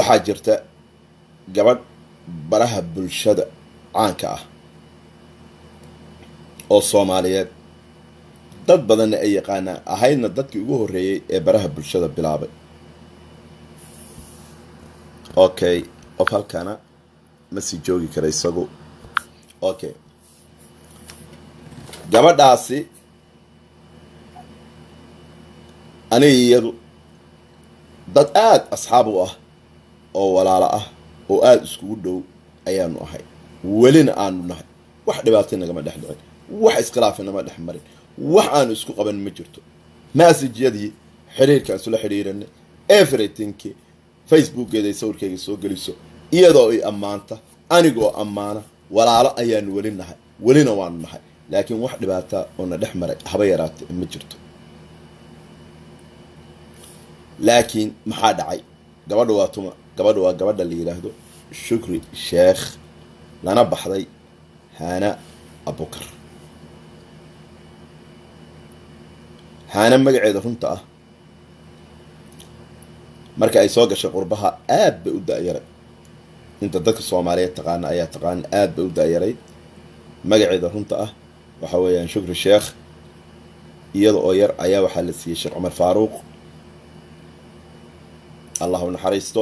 waxaa jirta gabadh baraha bulshada caanka ah oo soomaaliyeed dad badanna ay yaqaanaan ahaydna dadkii ugu horreeyey ee baraha bulshada bilaabay okay qof halkana ma sii joogi kara isagu okay gabadhaasi aniga iyadu dad aada asxaab u ah oo walaalo ah oo aada iskugu dhow ayaanu ahay welina aanu nahay wax dhibaatay nagama dhex dhicin wax iskhilaafi nama dhex marin wax aanu isku qaban ma jirto massajyadii xiriirkaan isula xidhiiranay everythingki facebookeeda ay sawirkeyga soo geliso iyadoo i ammaanta anigoo ammaana walaalo ayaanu weli nahay welina waanu nahay laakiin wax dhibaata oo na dhex maray haba yaraatay ma jirto laakiin maxaa dhacay gabadha waa tuma gabadha waa gabadha la yidhaahdo shukri sheekh lana baxday haana abukar haana magaceeda runta ah marka ay soo gashay qurbaha aad bay u da-yaray inta dadka soomaaliyeed taqaana ayaa taqaana aad bay u da-yaray magaceeda runta ah waxa weeyaan shukri sheekh iyada oo yar ayaa waxaa la siiyey sheekh cumar faaruuq allah u naxariisto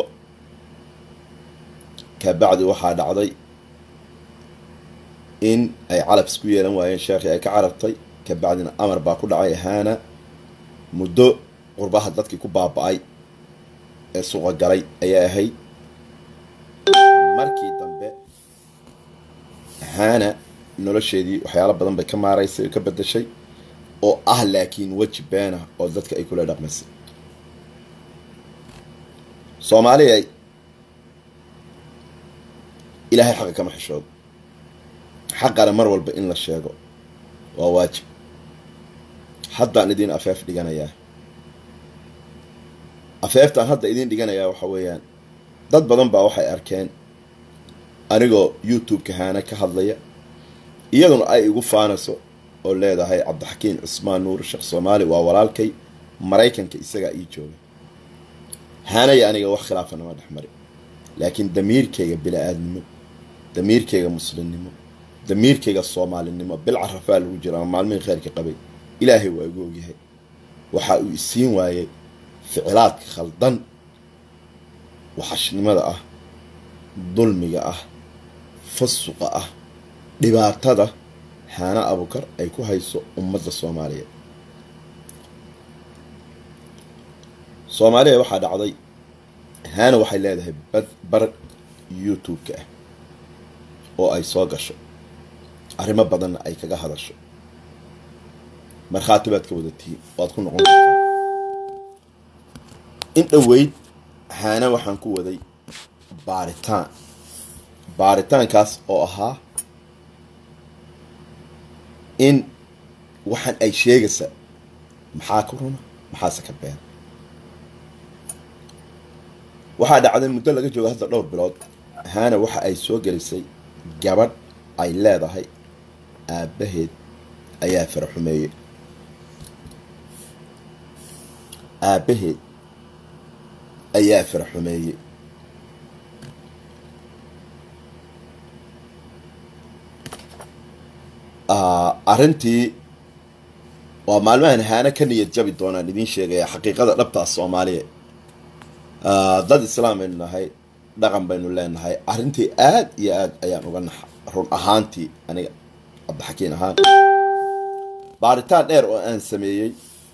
kabacdi waxaa dhacday in ay calab isku yeelan waayeen sheekhii ay ka carabtay kabacdina amar baa ku dhacay haana muddo qurbaha dadkii ku baaba-ay ee suuqa galay ayaa ahayd markii dambe haana nolosheedii waxyaalo badan bay ka maaraysay oo ka bedashay oo ah laakiin weji been ah oo dadka ay kula dhaqmaysay soomaaliya ilaahay xaqa kama xishoodo xaqana mar walba in la sheego waa waajib haddaan idiin afeef dhiganayaa afeeftaan hadda idiin dhiganayaa waxa weeyaan dad badan baa waxay arkeen anigoo youtube-ka haana ka hadlaya iyaduna ay igu faanayso oo leedahay cabdixakiin cusmaan nuur sheekh soomaali waa walaalkay maraykanka isagaa ii jooga haanaya aniga wax khilaafa nama dhex mari laakiin damiirkayga bila-aadnimo damiirkayga muslimnimo damiirkayga soomaalinimo bil carafaa lagu jira ama maalmihii kheyrka qabay ilaahay waa igu ogyahay waxa uu isiin waayey ficilaadka khaldan waxashnimada ah dulmiga ah fasuqa ah dhibaatada haana abukar ay ku hayso ummadda soomaaliyeed soomaaliya waxaa dhacday haana waxay leedahay bad bar youtube-ka ah oo ay soo gasho arrimo badanna ay kaga hadasho markhaati baad ka wadatiin waad ku noqon kartaa in dhoweyd haana waxaan ku waday baaritaan baaritaankaas oo ahaa in waxaan ay sheegaysa maxaa ka runa maxaase ka been waxaa dhacday muddo laga joogo hadda dhowr bilood haana waxa ay soo gelisay gabadh ay leedahay aabbaheed ayaa faraxumeeyey aabbaheed ayaa faraxumeeyey arrintii waa maalmahan haana ka niyad jabi doonaan idiin sheegaya xaqiiqada dhabtaa soomaaliya dad islaam baynu nahay dhaqan baynu leenahay arrintii aad iyo aad ayaan uga naxa run ahaantii aniga cabdixakiin ahaan baaritaan dheer oo aan sameeyey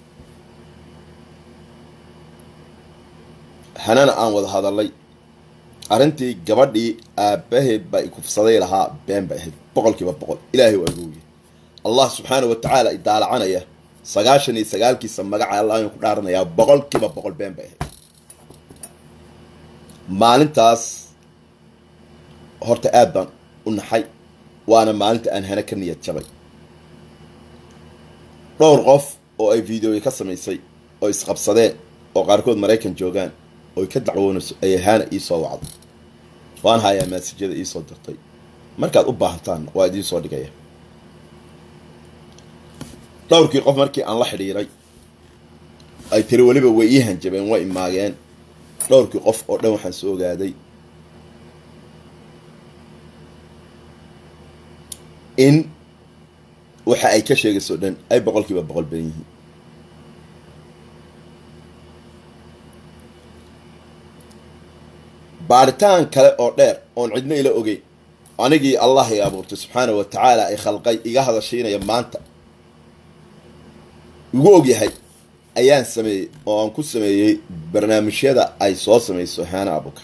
hanana aan wada hadalay arrintii gabadhii aabbaheed baa ikufsaday lahaa been bay ahayd boqol kiiba boqol ilaahay waa gooye allah subxaanau watacaala idaalacanaya sagaashan iyo sagaalkiisa magaca allah ayaan ku dhaaranayaa boqol kiiba boqol been bay ahayd maalintaas horta aad baan u naxay waana maalinta aan hana ka niyad jabay dhowr qof oo ay videoya ka samaysay oo isqabsadeen oo qaarkood maraykan joogaan oy ka dacwoonayso ayay haana iisoo wacday waan hayaa maasijyada iisoo dirtay markaad u baahantaan waa idiin soo dhigaya dhowrkii qof markii aan la xidhiiray ay tiri weliba way ii hanjabeen way imaageen dhowrkii qof oo dhan waxaan soo ogaaday in waxa ay ka sheegayso dhan ay boqol kiiba boqol badan yihiin baaritaan kale oo dheer oon cidna ila ogeyn anigii allah i abuurtay subxaana wa tacaala ay khalqay iga hadashiinaya maanta igu ogyahay ayaan sameeyey oo aan ku sameeyey barnaamijyada ay soo samayso haana abukar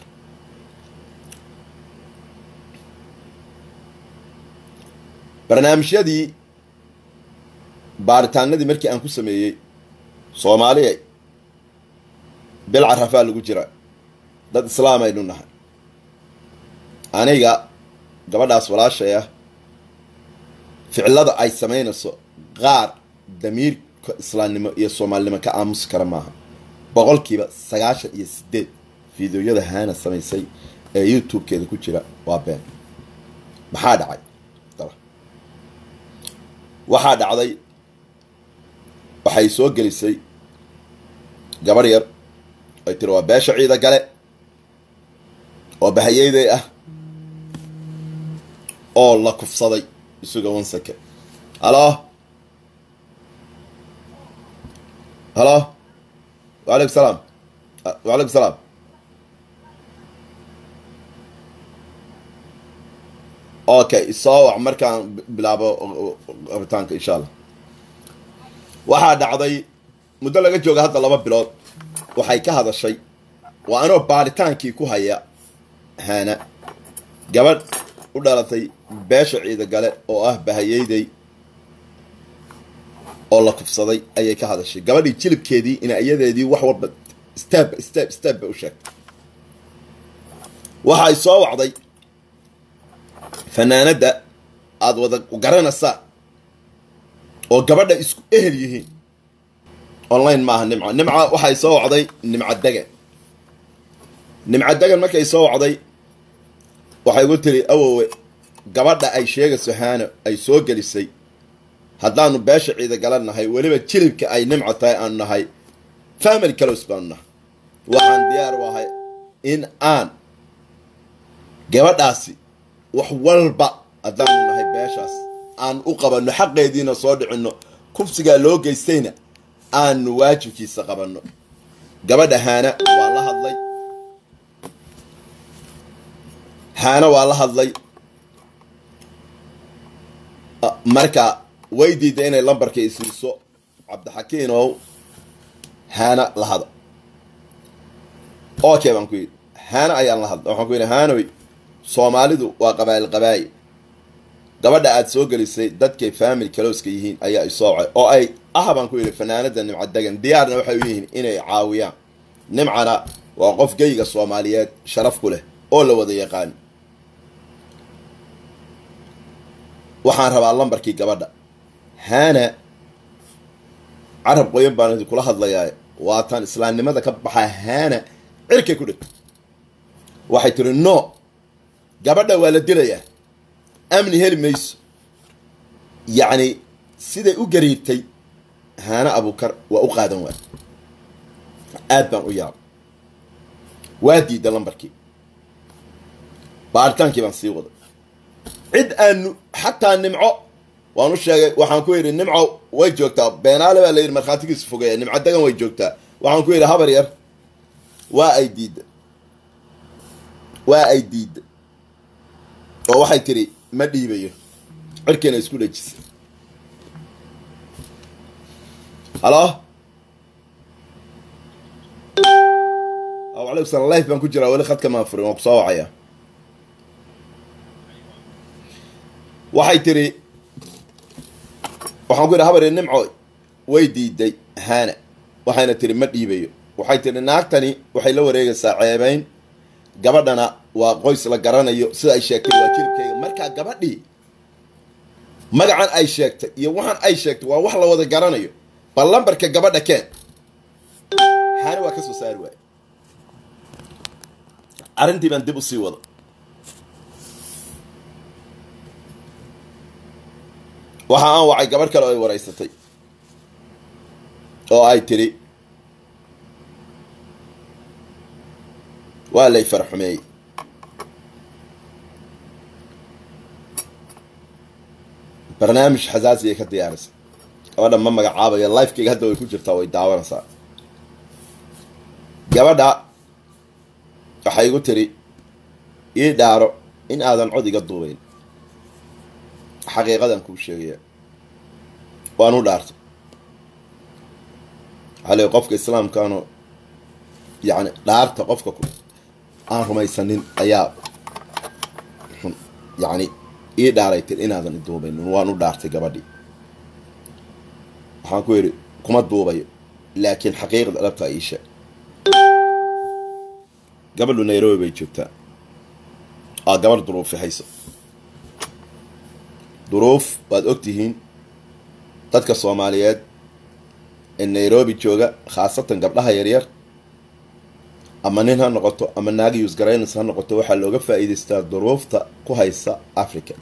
barnaamijyadii baaritaanadii markii aan ku sameeyey soomaaliya bil carafaa lagu jira dad islaam aynu nahay aniga gabadhaas walaashay ah ficilada ay samaynayso qaar damiirka islaamnimo iyo soomaalinimo ka aamusi kara maaha boqolkiiba sagaashan iyo sideed fideoyada haana samaysay ee youtube-keeda ku jira waa been maxaa dhacay waxaa dhacday waxay soo gelisay gabarh yar ay tiri waa beesha ciida gale oo bahayeyday ah oo la kufsaday isuga wansake halo halo wacalaykum salaam wacalaykum salaam okay soo wac markaan bilaabo rabitaanka insha allah waxaa dhacday muddo laga jooga hadda laba bilood waxay ka hadashay waa anoo baaritaankii ku haya haana gabadh u dhalatay beesha ciida gale oo ah bahayeyday oo la kufsaday ayay ka hadashay gabadhii jilibkeedii ina iyadeedii wax walba step step step bay u sheegtay waxay soo wacday fanaanadda aada wada garanaysaa oo gabadha isku ehel yihiin online maaha nimca nimca waxay soo wacday nimca degan nimca degan markay soo wacday waxay gu tiri awowe gabadha ay sheegayso haano ay soo gelisay haddaanu beesha ciida galan nahay weliba jilibka ay nimca tahay aanu nahay family clos baanu nahay waxaan diyaar u ahay in aan gabadhaasi wax walba haddaanu nahay beeshaas aan u qabanno xaqeediina soo dhicinno kufsigaa loo geystayna aanu waajibkiisa qabanno gabadha haana waa la hadlay haana waa la hadlay marka way diiday inay lambarka isiiso cabdixakiinow haana la hada okay baan ku yidhi haana ayaan la hadlay waxaan ku yidhi haanoy soomaalidu waa qabaa'il qabaa'il gabadha aada soo gelisay dadkay family calowska yihiin ayaa isoo wacay oo ay ah baan ku yidhi fanaanada nimca degan diyaarna waxay u yihiin inay caawiyaan nimcana waa qof geyga soomaaliyeed sharaf ku leh oo la wada yaqaan waxaan rabaa lambarkii gabadha haana carab qoyan baan idinkula hadlayaa waataan islaamnimada ka baxaa haana cirkay ku dhigto waxay tiri no gabadha waa la dilayaa amni heli mayso yacni siday u gariirtay haana abukar waa u qaadan waay aad baan u yaabay waa diida lambarkii baaritaankii baan sii waday cid aanu xataa nimco waan u sheegay waxaan ku yidhi nimco way joogtaa beenaale baa la yidhi markhaatigiisu fogeeya nimco degan way joogtaa waxaan ku yidhi habar yar waa ay diidda waa ay diidda oo waxay tidhi ma dhiibayo cirkiina isku dhejisay halo alaykum salam life baan ku jiraa weli khadka maa furin waan ku soo wacaya waxay tidhi waxaan ku yidhi habar nimco way diiday haana waxayna tidhi ma dhiibayo waxay tidhi naagtani waxay la wareegaysaa ceebayn gabadhana waa qoys la garanayo sida ay sheegtay waa jiribkeyga markaa gabadhii magacan ay sheegtay iyo waxaan ay sheegtay waa wax la wada garanayo bal lambarka gabadha keen haana waa ka soo saari waaye arrintii baan dib u sii wada waxa aan wacay gabarh kale oo ay waraysatay oo ay tidhi waa lay farxumeeyey barnaamij xasaasiyay ka diyaarisa gabadha ma magacaabayo lifekeyga hadda way ku jirtaa way daawanaysaa gabadha waxay igu tiri ii dhaaro in aadan cod iga duubayn xaqiiqadan kuu sheegaya waan u dhaartay waxaa leey qofka islaamkaano yacni dhaarta qofka aan rumaysanin ayaa xun yacni ii dhaaray tir inaadan iduubaynin waan u dhaartay gabadhii waxaan ku yidhi kuma duubayo laakiin xaqiiqda dhabtaa ii sheeg gabadhu nairobi bay joogtaa aa gabadh duruufi hayso duruuf waad og tihiin dadka soomaaliyeed ee nairobi jooga khaasatan gabdhaha yaryar ama nin ha noqoto ama naagi yuusgaraynans ha noqoto waxaa looga faa'iidaystaa duruufta ku haysa africa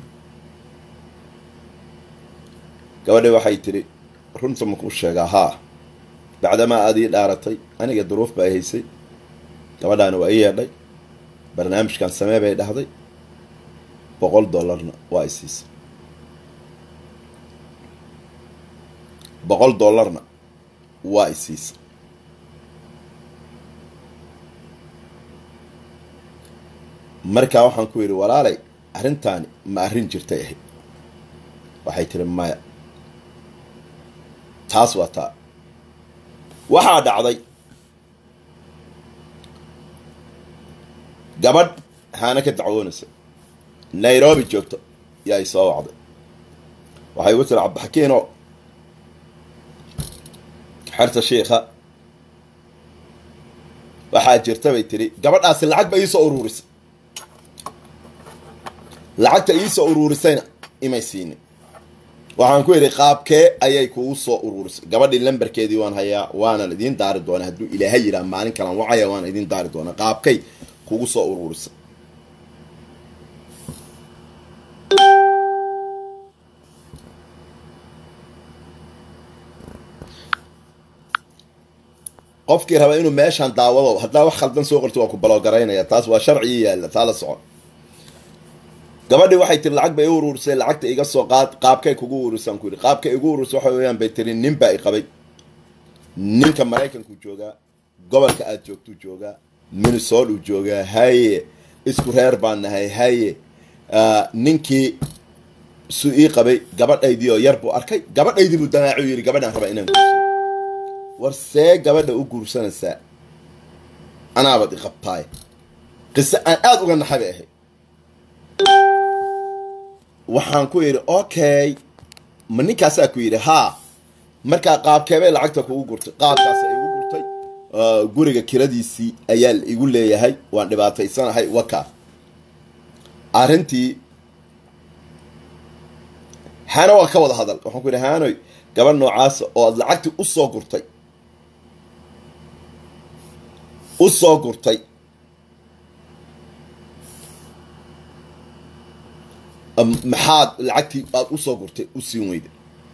gabadhi waxay tidhi runta makuu sheegaa haa bacdamaa aad ii dhaaratay aniga duruuf ba ay haysay gabadhaana waa ii yeedhay barnaamijkan samee bay dhahday boqol dollarna waa i siisay boqol dollarna waa i siisay markaa waxaan ku yidhi walaalay arrintaani ma arrin jirtay ahayd waxay tiri maya taas waa taa waxaa dhacday gabadh haana ka dacwoonaysa nairobi joogto yaa i soo wacday waxay igu tiri cabdixakiino xerta shiikha waxaa jirta bay tiri gabadhaasi lacag ba iisoo uruurisay lacagta iisoo uruurisayna imay siinin waxaan ku yidhi qaabkee ayay kugu soo uruurisay gabadhii lambarkeedii waan hayaa waana idiin daari doonaa hadduu ilaahay yidhaha maalin kalan wacaya waana idiin daari doonaa qaabkay kugu soo uruurisay qofkii raba inuu meeshaan daawado haddaa wax khaldan soo qorto waa ku balogaraynaya taas waa sharcigii yaalla taa la socon gabadhii waxay tiri lacag bay i uruurisay lacagta iga soo qaad qaabkay kugu ururisaan ku yidhi qaabkay igu ururisay waxa weeyaan bay tiri nin baa i qabay ninka maraykanku joogaa gobolka aad joogtuu joogaa minnesota uu joogaa haye isku reer baan nahay haye ninkii su ii qabay gabadhaydii oo yar buu arkay gabadhaydii buu damaacu yidhi gabadhaan rabaa inaan guursado war see gabadha u guursanaysaa anaabad i qabtaay qiso aan aada uga naxay bay ahayd waxaan ku yidhi okay ma ninkaasaa ku yidhi haa markaa qaabkeebay lacagta kugu gurtay qaabkaasa igu gurtay guriga kiradiisii ayaa igu leeyahay waan dhibaataysanahay wakaa arrintii hana waa ka wada hadal waxaan ku yidhi haanoy gabadh noocaasa oo aad lacagtii u soo gurtay u soo gurtay maxaad lacagtii aad u soo gurtay u siin weyda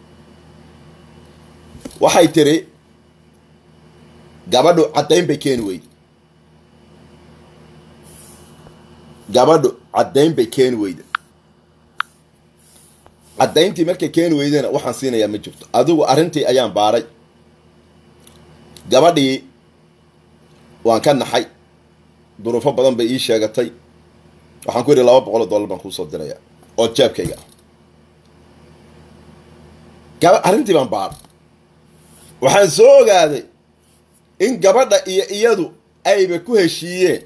waxay tiri gabadhu caddayn bay keeni weyday gabadhu caddayn bay keeni weyda caddayntii markay keeni weydena waxaan siinayaa ma jirto adigu arrintii ayaan baaray gabadhii waan ka naxay duruufo badan bay ii sheegatay waxaan ku yidhi laba boqol oo dollar baan kuusoo dirayaa oo jeebkayga ah gaba arrintii baan baaray waxaan soo ogaaday in gabadha iyo iyadu ayba ku heshiiyeen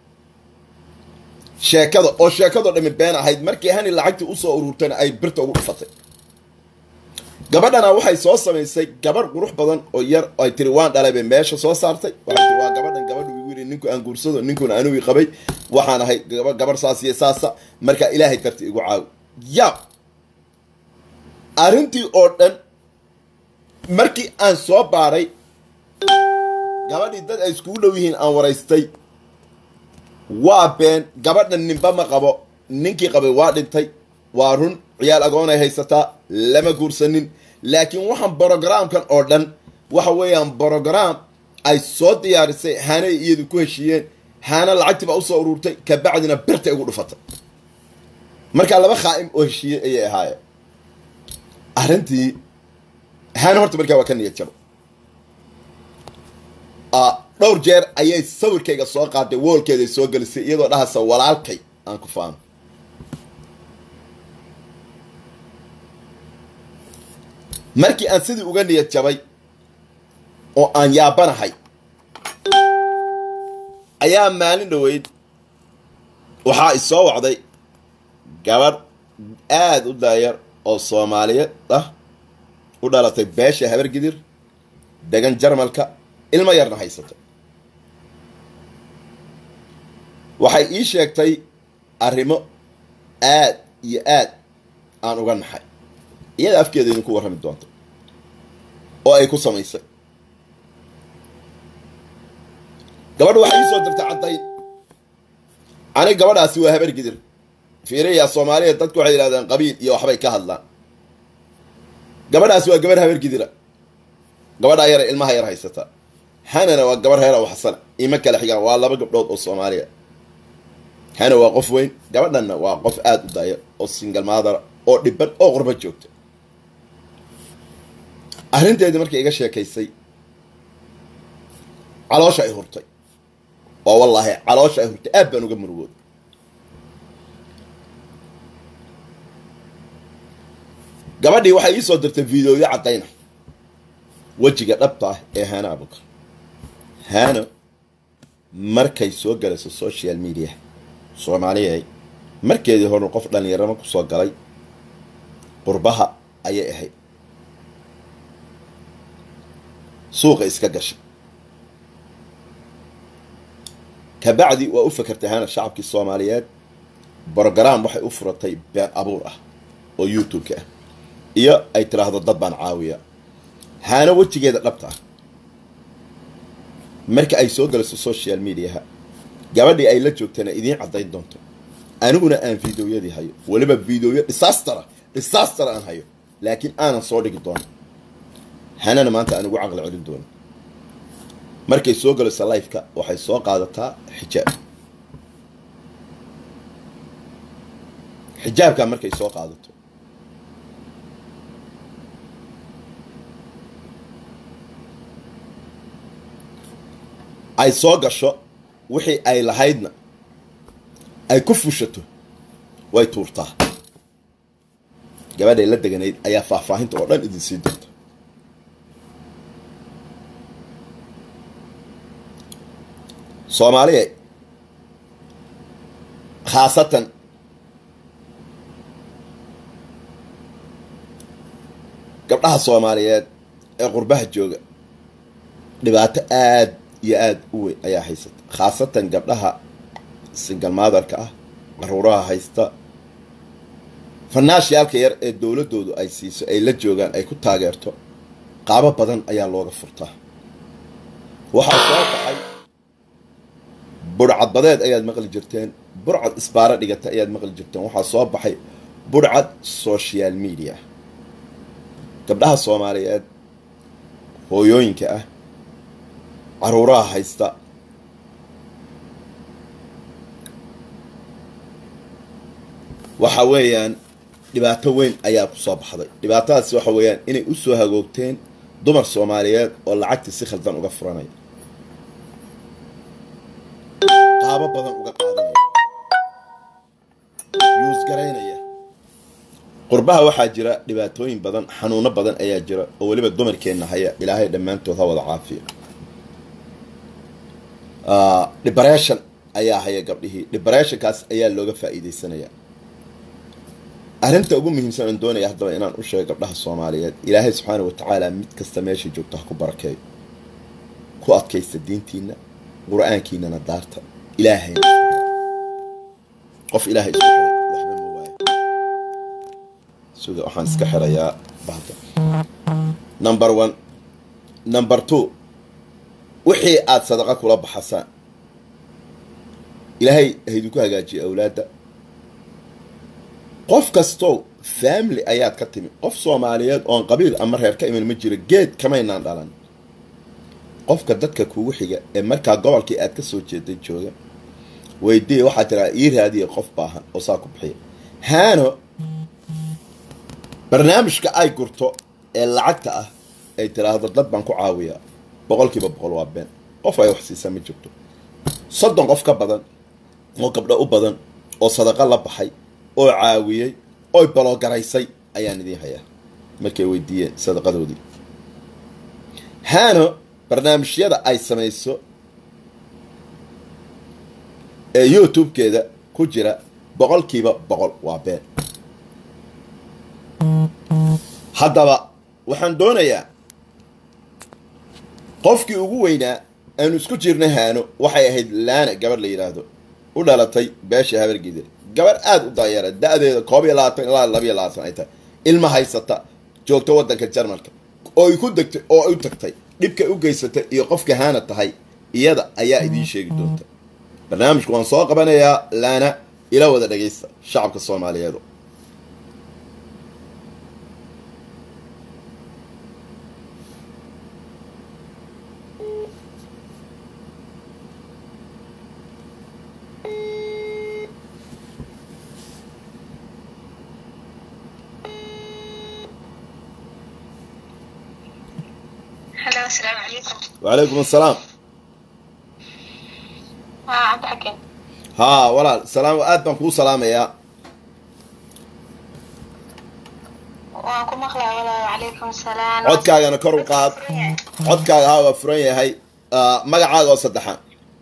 sheekada oo sheekadoo dhami been ahayd markii hani lacagtii usoo ururtayna ay birta ugu dhufatay gabadhana waxay soo samaysay gabarh qurux badan oo yar ay tiri waan dhalay bay meesha soo saartay waxay tiri waa gabadhan gabadhu igu yidhi ninku aan guursado ninkuna anugii qabay waxaan ahay gabarh saas iyo saasa markaa ilaahay darti igu caawi ya arrintii oo dhan markii aan soo baaray gabadhii dad ay iskugu dhow yihiin aan waraystay waa been gabadhan ninba ma qabo ninkii qabay waa dhintay waa run ciyaal agoonay haysataa lama guursanin laakiin waxaan brogramkan oo dhan waxa weeyaan brogram ay soo diyaarisay hanay iyadu ku heshiiyeen haana lacagtii baa usoo ururtay kabacdina birtay ugu dhufatay markaa laba khaa'im oo heshiiyey ayay ahaayeen arrintii haana horta markaa waa ka niyad jabo dhowr jeer ayay sawirkayga soo qaaday woolkeeday soo gelisay iyadoo dhahaysa walaalkay aan ku faano markii aan sidii uga niyad jabay oo aan yaabanahay ayaa maalin dhoweyd waxaa isoo wacday gabadh aada u daayar oo soomaaliyeed ah u dhalatay beesha habar gidir degan jarmalka ilmo yarna haysato waxay ii sheegtay arrimo aad iyo aad aan uga naxay iyada afkeeda idinku warrami doonto oo ay ku samaysay gabadha waxay ii soo dirtay caddayn aniga gabadhaasi waa habar gidir fiiriya soomaaliya dadku waxay yidhahdaan qabiil iyo waxbay ka hadlaan gabadhaasi waa gabarh habar gidira gabadhaa yara ilmaha yar haysata hanana waa gabar reer aw xasana ima kala xigaan waa laba gabdhood oo soomaaliya hana waa qof weyn gabadhanna waa qof aada u daaya oo singal maadara oo dhiban oo qurba joogta arrinteedii markay iga sheekaysay caloosha ay hurtay oo wallaahi caloosha ay hurtay aad baan uga murugood gabadhii waxay ii soo dirtay videoyo caddayna wejiga dhabta ah ee haana abukar haano markay soo galayso social media soomaaliya markeedii horna qof dhallinyarama kusoo galay qurbaha ayay ahayd suuqa iska gashay kabacdi waa u fakertay haana shacabkii soomaaliyeed brogram waxay u furatay been abuur ah oo youtube-ka ah iyo ay tiraahdo dad baan caawiya haana wejigeeda dhabta ah marka ay soo galayso social mediaha gabadhii ay la joogtana idiin caddayn doonto aniguna aan videoyadii hayo weliba videoyo disastera disaster aan hayo laakiin aanan soo dhigi doono hanana maanta aan ugu caqli celin doono markay soo galayso lifeka waxay soo qaadataa xijaab xijaabkaa markay soo qaadato ay soo gasho wixii ay lahaydna ay ku fushato way tuurtaa gabadhay la deganayd ayaa faahfaahinta oo dhan idin sii doonta soomaaliya khaasatan gabdhaha soomaaliyeed ee qurbaha jooga dhibaato aad iyo aada u weyn ayaa haysata khaasatan gabdhaha singal maadarka ah caruuraha haysta fanaashiyaalka yar ee dowladoodu ay siiso ay la joogaan ay ku taageerto qaabo badan ayaa looga furtaa waxaa soo baxay burcad badeed ayaad maqli jirteen burcad isbaaro dhigata ayaad maqli jirteen waxaa soo baxay burcad social media gabdhaha soomaaliyeed hooyooyinka ah caruuraha haysta waxa weeyaan dhibaato weyn ayaa ku soo baxday dhibaatadaasi waxa weeyaan inay u soo hagoogteen dumar soomaaliyeed oo lacagtii si khaldan uga furanaya qaabo badan uga qaadanaya yuusgaraynaya qurbaha waxaa jira dhibaatooyin badan xanuuno badan ayaa jira oo weliba dumarkeenna haya ilaahay dhammaantood ha wada caafiyo depression ayaa haya gabdhihii depressionkaas ayaa looga faa'iidaysanaya arrinta ugu muhiimsan aan doonaya haddaba inaan u sheego gabdhaha soomaaliyeed ilaahay subxaana wa tacaala mid kasta meesha joogto ha ku barakeeyo ku adkaysta diintiina qur-aankiinana daarta ilaahayna qof ilaahay isku xiray waxba ma waayo sida waxaan iska xirayaa bahda number one number two wixii aada sadaqa kula baxasaan ilaahay haydinku hagaajiya awlaadda qof kastow family ayaad ka timi qof soomaaliyeed oon qabiil ama reer ka iman ma jiro geed kamaynaan dhalan qofka dadka kugu xiga ee markaa gobolkii aad ka soo jeeday jooga weydii waxaa tiraa ii raadiya qof baahan oo saa ku bixiya haano barnaamijka ay gurto ee lacagta ah ay tiraahdo dad baan ku caawiyaa boqolkiiba boqol waa been qof ay wax siisaa ma jirto soddon qof ka badan oo gabdho u badan oo sadaqo la baxay oo caawiyey oy baloogaraysay ayaan idiin hayaa markay weydiiyeen sadaqadoodii haano barnaamijyada ay samayso ee youtube-keeda ku jira boqolkiiba boqol waa been haddaba waxaan doonayaa qofkii ugu weynaa aanu isku jirna haano waxay ahayd laana gabadh la yidhaahdo u dhalatay beesha habargidir gabadh aada u daayara da-deeda koob iyo labaatan ilaa labiyo labaatan ay tahay ilma haysata joogta waddanka jarmalka oo ay ku degtay oo ay u tagtay dhibka u geysatay iyo qofka haana tahay iyada ayaa idiin sheegi doonta barnaamijku waan soo qabanayaa laana ila wada dhagaysta shacabka soomaaliyeedu هلا السلام عليكم wacalaykum assalaam ها عبد الحكيم haa walaal salaam aad baan kuu salaamayaa وأنكم مخلع ولا وعليكم السلام codkaagana kor u qaad codkaaga haa waa furan yahay Ah, magacaaga oo saddexaan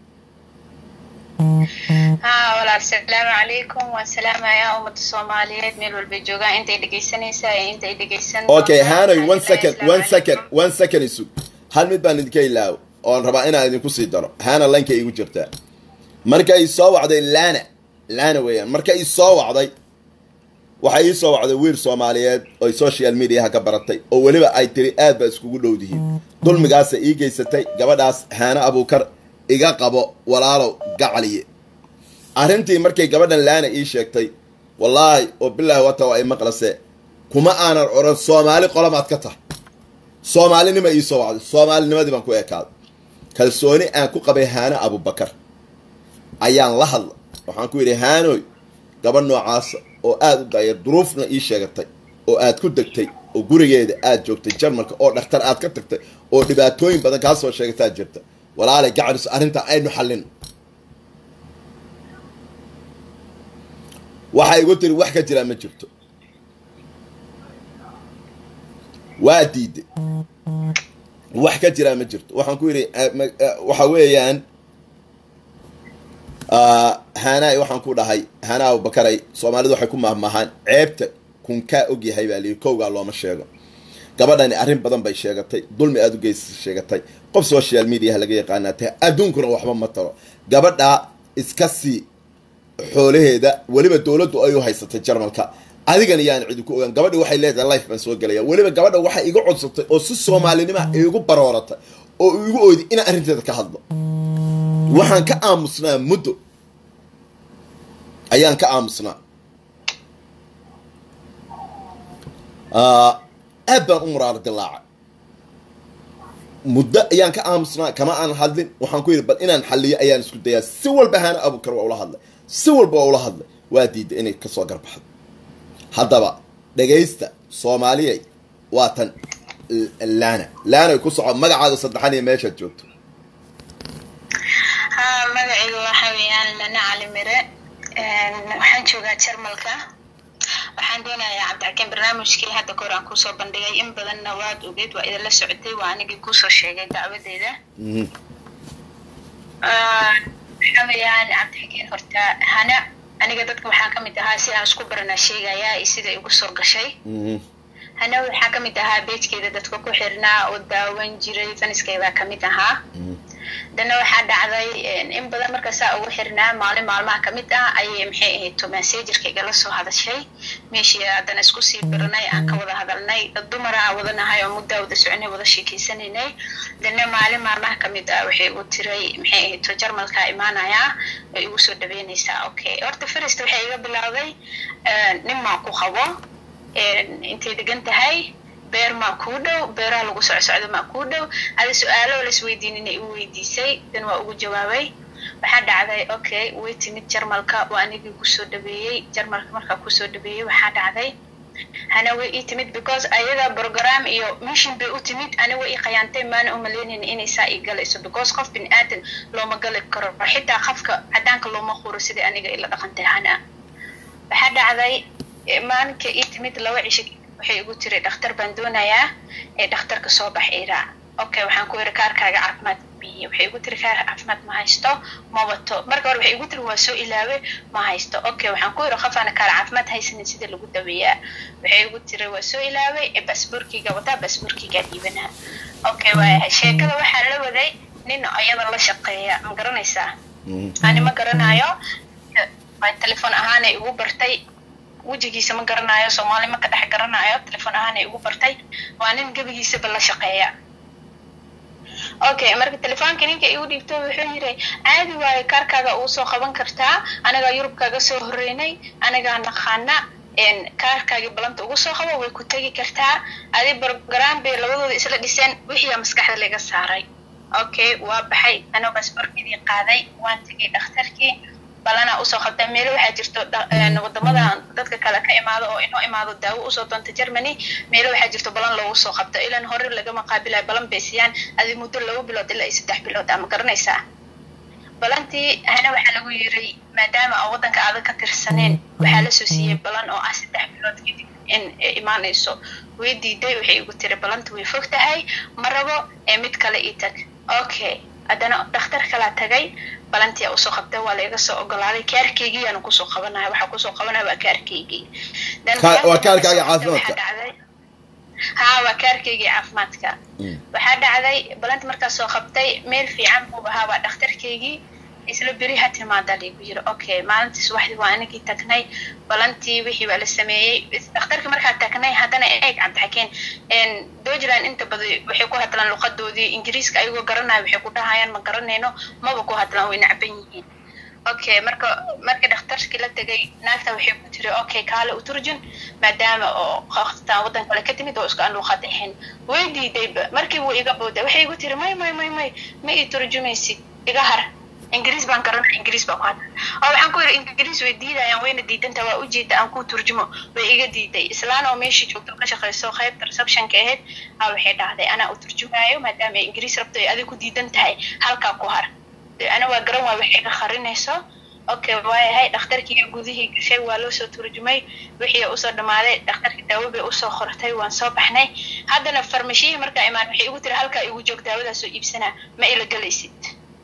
ها ولا السلام عليكم والسلام يا أمة الصوماليات ميل والبيجوغا أنت دقيسانيسا أنت دقيسان okay hanoy one second one second one second isug hal mid baan idinka ilaawo oon rabaa inaan idinku sii daro hana laynka igu jirtaa marka ii soo wacday laana laana weeyaan marka ii soo wacday waxay ii soo wacday wiil soomaaliyeed oy social mediaha ka baratay oo weliba ay tiri aad baa iskugu dhowdihiin dulmigaasa ii geysatay gabadhaas haana abuukar iga qabo walaalow gacaliye arrintii markay gabadhan laana ii sheegtay wallaahi oo bilaahi wata waa i maqlase kuma aanan odhan soomaali qolamaad ka tahay soomaalinima ii soo wacday soomaalinimadii baan ku ekaaday kalsooni aan ku qabay haano abubakar ayaan la hadla waxaan ku yidhi haanoy gabadh noocaasa oo aada u daayar duruufna ii sheegatay oo aad ku degtay oo gurigeeda aad joogtay jarmalka oo dhakhtar aad ka tagtay oo dhibaatooyin badan kaa soo sheegataad jirta walaalay gacanis arrintaa aynu xallin waxay igu tiri wax ka jiraa ma jirto waa diiday wax ka jiraa ma jirto waxaan ku yidhi eh, ma- eh, waxa weeyaan ah, haanaay waxaan ku dhahay haana abubakaray soomaalidu waxay ku mahmahaan ceebta kunkaa ogyahay baa liyi kowgaa looma sheego gabadhani arrin badan bay sheegatay dulmi aada u geysay sheegatay qof social mediaha laga yaqaanaa tahay adduunkuna waxba ma taro gabadhaa iska sii xoolaheeda weliba dowladdu ay u haysatay jarmalka adigan yaan cidi ku ogaan gabadhi waxay leedahay life baan soo gelaya weliba gabadha waxay iga codsatay oo si soomaalinima igu barooratay oo igu oyday inaan arrinteeda ka hadlo waxaan ka aamusnaa muddo ayaan ka aamusnaa Ah, aad baan u muraaro dilaacay muddo ayaan ka aamusnaa kama aan hadlin waxaan ku yidhi bal inaan xalliyo ayaan isku dayaa si walba haana abukar waa ula hadlay si walba waa ula hadlay waa diiday inay kasoo garbaxdo haddaba dhegaysta soomaaliyay waa tan L- laana laanay ku soco magacaaga saddexan iyo meeshaad joogto ها مدعي وحويان لنا علي مرة waxaan joogaa jarmalka waxaan doonayaa cabdixakiin barnaamijkii hadda kahor aan kusoo bandhigay in badanna waad ogeyd waa idinla socotay waa anigii kusoo sheegay dacwadeeda Mhm, waxaa weeyaan cabdixakiin horta hana aniga dadka waxaan ka mid ahaa si aan isku baranaa sheegayaa iyo sida igu soo gashay mhm, hana waxaa ka mid ahaa beejkeeda dadka ku xirnaa oo daawan jiray faniskeedaa ka mid ahaa mhm, dana waxaa dhacday in badan markaasaa ugu xirnaa maalin maalmaha kamid ah ayay maxay ahayd to massagerka igala soo hadashay meeshii haddana isku sii baranay aan ka wada hadalnay dad dumara aan wadanahay oo muddaa wada soconay wada sheekeysanaynay dana maalin maalmaha kamid ah waxay igu tiray maxay ahayd to jarmalkaa imaanayaa oo igu soo dhaweynaysaa okay horta firist waxay iga bilowday nin maan ku qabo intay degan tahay beer maa kuu dhow beeraha lagu socsocdo maa kuu dhow ada su-aalo lasweydiinina igu weydiisay dan waa ugu jawaabay waxaa dhacday okay way timid jarmalka waa anigii kusoo dhaweeyey jarmalka markaa kusoo dhaweeyey waxaa dhacday hana way ii timid because ayaga program iyo mission bay u timid ani way ii qayaantay maana umaleynin inay saa ii galayso because qof bin aadan looma gali karo xitaa qafka cadaanka looma quro sidai aniga ila dhaqantay hana waxaa dhacday maalinka ii timid laba cisho waxay igu tiri dhakhtar baan doonayaa ee dhakhtarka soo bax iraac okay waxaan ku iri kaarkaaga caafimaad biye waxay igu tiri kaar caafimaad ma haysto ma wato marka hore waxay igu tiri waa soo ilaawe ma haysto okay waxaan ku iri qofaana kaar caafimaad haysanin sida lagu daweeyaa waxay igu tiri waa soo ilaawe ee basboorkiga wataa basboorkigaa dhiibanaa okay waa sheekada waxaa la waday nin ayada la shaqeeya ma garanaysaa ani ma garanayo telefon ahaanay igu bartay wejigiisa ma garanayo soomaali ma ka dhex garanayo telefon ahaanay igu bartay waa nin gebigiisaba la shaqeeya okay marka telefoonka ninka igu dhiibto wuxuu yiri caadi waayo kaarkaaga uu soo qaban kartaa anagaa yurub kaaga soo horeynay anagaa naqaana kaarkaagii balanta ugu soo qabo way ku tegi kartaa adi program bay labadooda isla dhiseen wixiiyaa maskaxda laga saaray okay waa baxay anoo basborkidii qaaday waan tegay dhakhtarkii balana usoo qabta meelo waxaa jirto wadamada dadka kale ka imaado oo inoo imaado daawo usoo doonta germany meelo waxaa jirto balan loogu soo qabto ilan hore lagama qaabilayo balan bay siiyaan adi muddo laba bilood ilaa iyo saddex bilood ama garanaysaa balantii hana waxaa lagu yiray maadaama aan waddanka aadan ka tirsaneen waxaa lasoo siiyey balan oo ah saddex bilood kadib in imaanayso way diiday waxay igu tiri balanta way fog tahay ma rabo ee mid kale ii tag okay haddana dhakhtar kalaa tagay balantia usoo qabtay waa laiga soo ogolaaday kaarkeygii aanu kusoo qabanaya waxaa kusoo qabanaya waa kaarkeygii waa kaarkaaga caafimaadka ha waa kaarkeygii caafimaadka waxaa dhacday balanti markaas soo qabtay meel fiican buu ahaa waa dhakhtarkeygii isla beri ha timaada laygu yiri okay maalintii subaxdii waa anagii tagnay balantii wixii baa la sameeyey dhakhtarkii markaa tagnay haddana eeg cabdixakeen deutschland inta badan waxay ku hadlaan luqadoodii ingiriiska ayagoo garanaya waxay ku dhahayaan ma garanayno maba ku hadlaan way nacban yihiin okay marka markii dhakhtarkii la tegay naagta waxay ku tiri okay kaale u turjun maadaama oo qoftaan waddan kale ka timid oo isku aan luqad ahayn way diidayba markii wuu iga bowday waxay igu tiri may may may may ma ii turjumaysid iga har ingiriis baan garanaya ingiriis baa ku hadla oo waxaan ku yidhi ingiriis way diidayaan wayna diidanta waa ujeeda aan ku turjumo way iga diiday islaan oo meeshii joogto ka shaqayso qaybta receptionka ahayd a waxay dhahday anaa u turjumaayo maadaama ay ingiriis rabto ay adig ku diidan tahay halkaa ku har ana waa garan waay waxay ka qarinayso okay waayahay dhakhtarkii gudihii gashay waa loo soo turjumay wixii usoo dhammaaday dhakhtarkii daawo bay usoo qortay waan soo baxnay haddana farmashiyihii markaa imaan waxay igu tiri halkaa igu joog daawadaas soo iibsanaa ma ila galaysid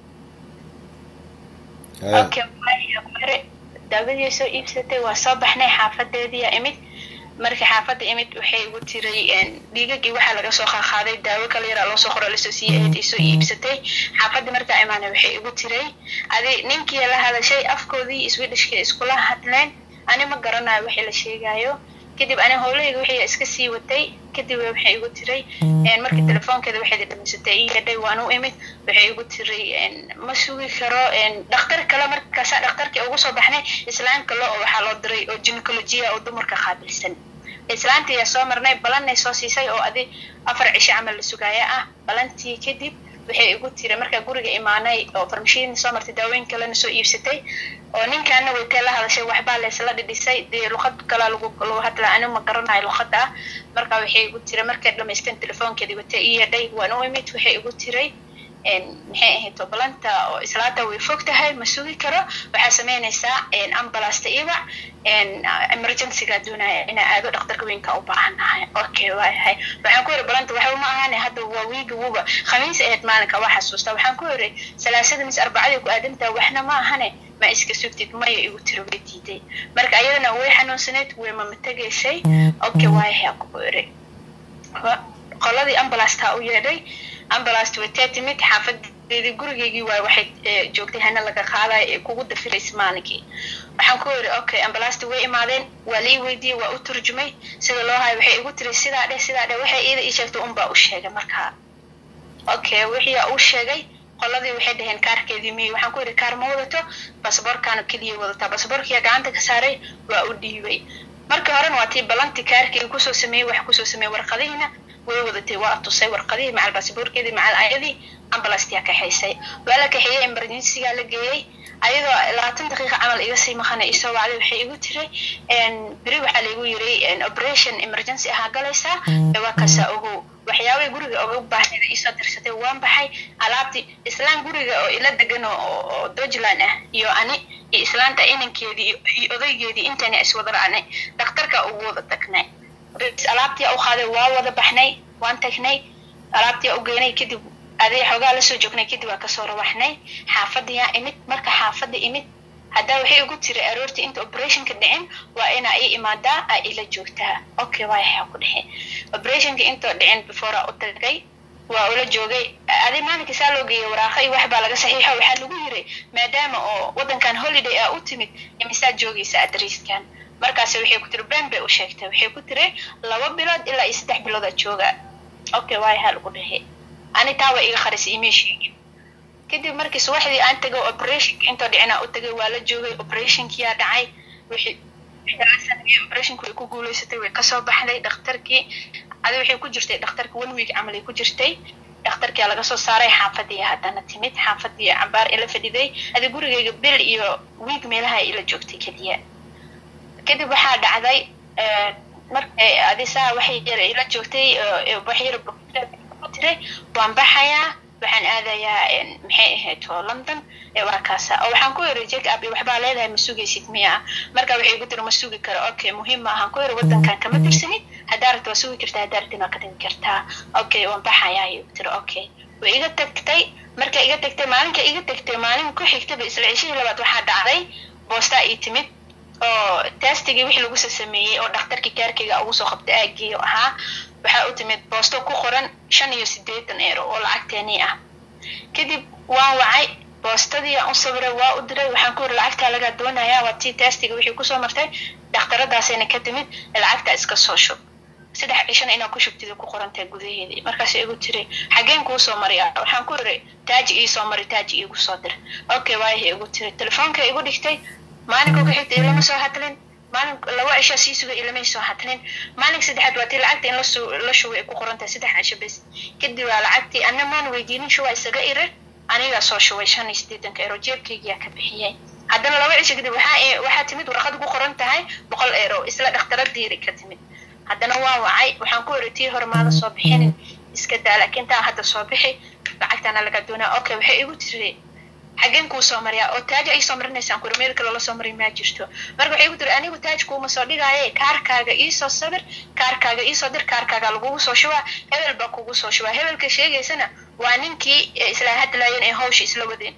okay mare daawadii soo iibsatay waa soo baxnay xaafadeediya imid markii xaafadda imid waxay igu tiray dhiigagii waxaa laga soo qaaqaaday daawo kala yaraa loo soo qoro lasoo siiyey eed soo iibsatay xaafadda markaa imaanay waxay igu tiray adi ninkii la hadashay afkoodii swedishkii iskula hadleen ani ma garanayo wixii la sheegayo kadib ani howlahayga wixii iska sii watay kadib waxay igu tiray markii telefoonkeeda waxay dhamaysatay ii yadhay waan u imid waxay igu tiray ma sugi karo dhakhtar kale markaasa dhakhtarkii ugu soo baxnay islaan kale oo waxaa loo diray oo gynecologia oo dumarka qaabilsan islaantii ayaa soo marnay balanay soo siisay oo adi afar cisho camal la sugaaya ah balantii kadib waxay igu tiri markaa guriga imaanay oo farmashiin soo martay daaweyn kalena soo iibsatay oo ninkaana waytee la hadashay waxbaa laysla dhidhisay dee luqad kalaa lagu lagu hadlaa anigu ma garanayo luqada ah marka waxay igu tiri markay dhamaysteen telefoonkeedii watee ii yadhay waan u imid waxay igu tiray maxay ahayd tobalanta oo islaanta way fog tahay ma sugi karo waxaa sameynaysaa ambulasta ibac emergencyga doonaya inaa aado dhakhtarka weynka u baahanahay okay waayahay waxaan ku yiri balanta waxba ma ahane hadda waa wiiga wuba khamiis ahayd maalinka waa xasuusta waxaan ku yiri salaasada mis arbacadii ku aadamtaa waxna ma ahane ma iska sugtid maya igu tiro way diiday marka ayadana way xanuunsaneyd way mama tegaysay okay waayahay ku yiri qoladii ambulasta u yeedhay ambulasta way tee timid xaafadeedii gurigeygii waay waxay joogtay hana laga qaadayo ee kugu dafiraysa maalinkii waxaan ku yiri okay ambulasta way imaadeen waa lii weydiiyey waa u turjumay sida loo hayo waxay igu tiri sidaa dheh sidaa dheh waxay iida ii sheegtay unbaa u sheegay markaa okay wixii uu sheegay qoladii waxay dhaheen kaarkeedii miyi waxaan ku yidhi kaar ma wadato basaboorkaana keliya wadataa basaboorkiya gacanta ka saaray waa u dhiibay markii horena waa tii balanti kaarkii kusoo sameeyey wax kusoo sameeyey warqadihiina way wadatay waa tusay warqadihii macal basaboorkeedii macal ayadii ambulastia kaxaysay waa la kaxeeyey emergencyga la geeyey ayadoo labaatan daqiiqa camal iga sii maqana isoo wacday waxay igu tiri beri waxaa laigu yiri operation emergency ahaa galaysaa waa kaasaa ogow waxyaabay guriga oga baahneeda isoo dirsatay waan baxay alaabtii islaan guriga oo ila degan oo dojland ah iyo ani iyo islaanta inankeedii iyo odaygeedii intayna iswada raacnay dhakhtarka ugu wada tagnay alaabtii u qaaday waa wada baxnay waan tagnay alaabtii u geynay kadib aday xoogaa lasoo joognay kadib waa kasoo rawaxnay xaafadiyaa imid marka xaafada imid haddaa waxay ugu tiri aroortii inta operationka dhicin waa inaa ii imaadaa aa ila joogtaa okay waayaxaa ku dhexe operationka intoo dhicin beforea u tagay waa ula joogay adi maalinka saa loo geeyay waraaqa iyo waxbaa laga saxiixo waxaa lagu yiri maadaama oo waddankan holiday aa u timid imisaad joogaysa adriiskan markaas waxay ku tiri ben bay u sheegtay waxay ku tiri laba bilood ilaa iyo saddex biloodaa jooga okay waayahaa lagu dhexe ani taa waa iga qarisay imay sheegin kadib markii subaxdii aan tagay operationka intoo dhicinaa u tagay waa la joogay operationkiyaa dhacay wixii operationka way ku guuleysatay way kasoo baxday dhakhtarkii adi waxay ku jirtay dhakhtarka one week camal ay ku jirtay dhakhtarkia laga soo saaray xaafadii haddana timid xaafadii cambaar ila fadhiday adi gurigayga bil iyo week meelaha ila joogtay keliya kadib waxaa dhacday markay adisaa waxay yar ila joogtay wax yar tiray waan baxayaa waxaan aadayaa maxay ahayd oo london waa kaasa oo waxaan ku yiri jack up waxbaa leedahay ma sugaysid miya marka waxay igu tiri ma sugi karo okay muhiim ma ahaan ku yiri waddankan kama tirsanid haddaa rabta waa sugi kartaa haddaa rabtin waa ka tagi kartaa okay waan baxayaa ayay igu tiri okay way iga tagtay marka iga tagtay maalinka iga tagtay maalin ku xigtaba isla cishihii labaad waxaa dhacday boostaa ii timid oo testigii wixii lagu sasameeyey oo dhakhtarkii kaarkayga ugu soo qabtay aagii ahaa waxaa u timid boosto ku qoran shan iyo siddeetan eero oo lacagteenii ah kadib waan wacay boostadii aan u sawiray waa u diray waxaan ku yiri lacagtaa lagaa doonayaa waa tii testiga wixii kusoo martay dhakhtaradaasayna ka timid lacagtaa iska soo shub saddex cishana inaa ku shubtida ku qorantahay gudaheedii markaas igu tiri xageen kuu soo mariya waxaan ku yiri taaji ii soo mari taaji iigu soo dir okay waayaha igu tiri telefoonka igu dhigtay maalinka ku xigta ilama soo hadlin maalin laba cisha sii sugay ilamay soo hadlin maalinka saddexaad waa tii lacagta in lasu la shubay ay ku qoran tahay saddex cisho bes kadib waa lacagtii anna maan weydiinin shuwa isaga irir anigaa soo shubay shan iyo siddeetanka eero jeebkaygiyaa ka bixiyay haddana laba cisho kadib waxaa waxaa timid warqad ku qoran tahay boqol eero isla dhakhtaradiiri ka timid haddana waa wacay waxaan ku iri tii hore maada soo bixinin iska daa laakiin taa hadda soo bixi lacagtaana laga doonaa okay waxay igu tiri xageen kuu soo mariyaa oo taaj ay soo marinaysaan kuri meel kale la soo marin maa jirto marka waxay igu tiri anigu taaj kuuma soo dhigaaye kaarkaaga iisoo sabir kaarkaaga iisoo dir kaarkaaga lagugu soo shubaa hebel baa kugu soo shubaa hebelka sheegaysana waa ninkii isla hadlaayeen ee hawsha isla wadeen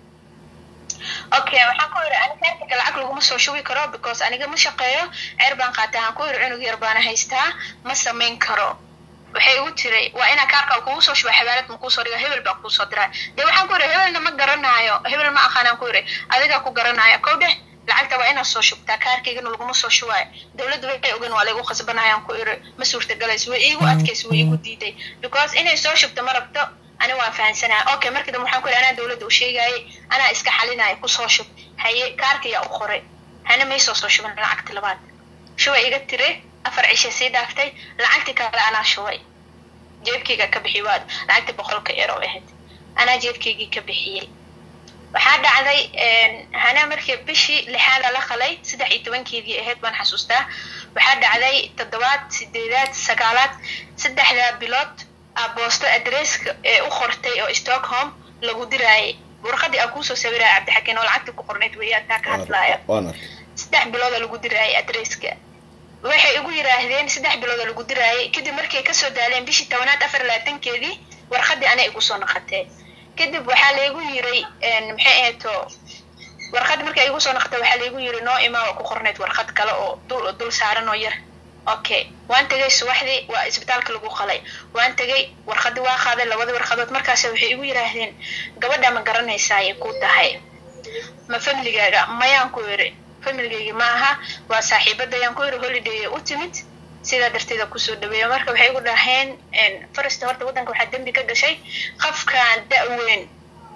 okay waxaan ku yiri ani kaarkayga lacag laguma soo shubi karo because aniga ma shaqeeyo ceer baan qaatay waxaan ku yiri cunug yar baana haystaa ma samayn karo waxay igu tiray waa inaa kaarka kugu soo shuba xabaalad ma kuusoo dhiga hebel baa kuusoo diraa dee waxaan ku yiri hebelna ma garanaayo hebel ma aqaanaan ku yiri adigaa ku garanaayo kow dheh lacagta waa inaad soo shubtaa kaarkaygana laguma soo shubaayo dowladda waxay ogan waa laygu khasbanayaan ku iri ma suurtagalayso way iigu adkayso way iigu diiday because inay soo shubto ma rabto ani waan fahansanaya okay markii dambe waxaan ku yiri anaa dowladda u sheegaayay anaa iska xalinaya kusoo shub haye kaarkayaa u qoray hana maysoo soo shuban lacagta labaad shuba iga tiri afar cishe sii dhaaftay lacagtii kale anaa shubay jeebkayga ka bixi waad lacagtii boqolka eero ahayd anaa jeebkaygii ka bixiyey waxaa dhacday hana markii bishii lixaada la qalay saddex iyo tobankeedii ahayd baan xasuustaa waxaa dhacday toddobaad sideedaad sagaalaad saddexdaa bilood a boosto adresska ee u qortay oo stockholm lagu diraayay warqadii aa kuusoo sawiraya cabdixakiin oo lacagtii ku qornayd weeyaan taa ka hadlaaya saddex bilooda lagu diraayay adresska waxay igu yiraahdeen saddex bilooda lagu diraayay kadib markay kasoo daaleen bishii tobanaad afar labaatankeedii warqadii ana igu soo naqatee kadib waxaa laygu yiray maxay ahato warqad markay igu soo naqatay waxaa laygu yiri noo imaa oo ku qornayd warqad kale oo dul dul saaran oo yar okay waan tegay subaxdii waa isbitaalka lagu qalay waan tegay warqadii waa qaaday labada warqadood markaas waxay igu yiraahdeen gabadha ma garanaysaayay ku tahay ma famligaaga mayaan ku yiri familgaygi ma aha waa saaxiibadayaan ku yiri holiday u timid sidaa darteeda kusoo dhaweeya marka waxay igu dhaheen farista horta waddanka waxaa dembi ka gashay qofkan da-weyn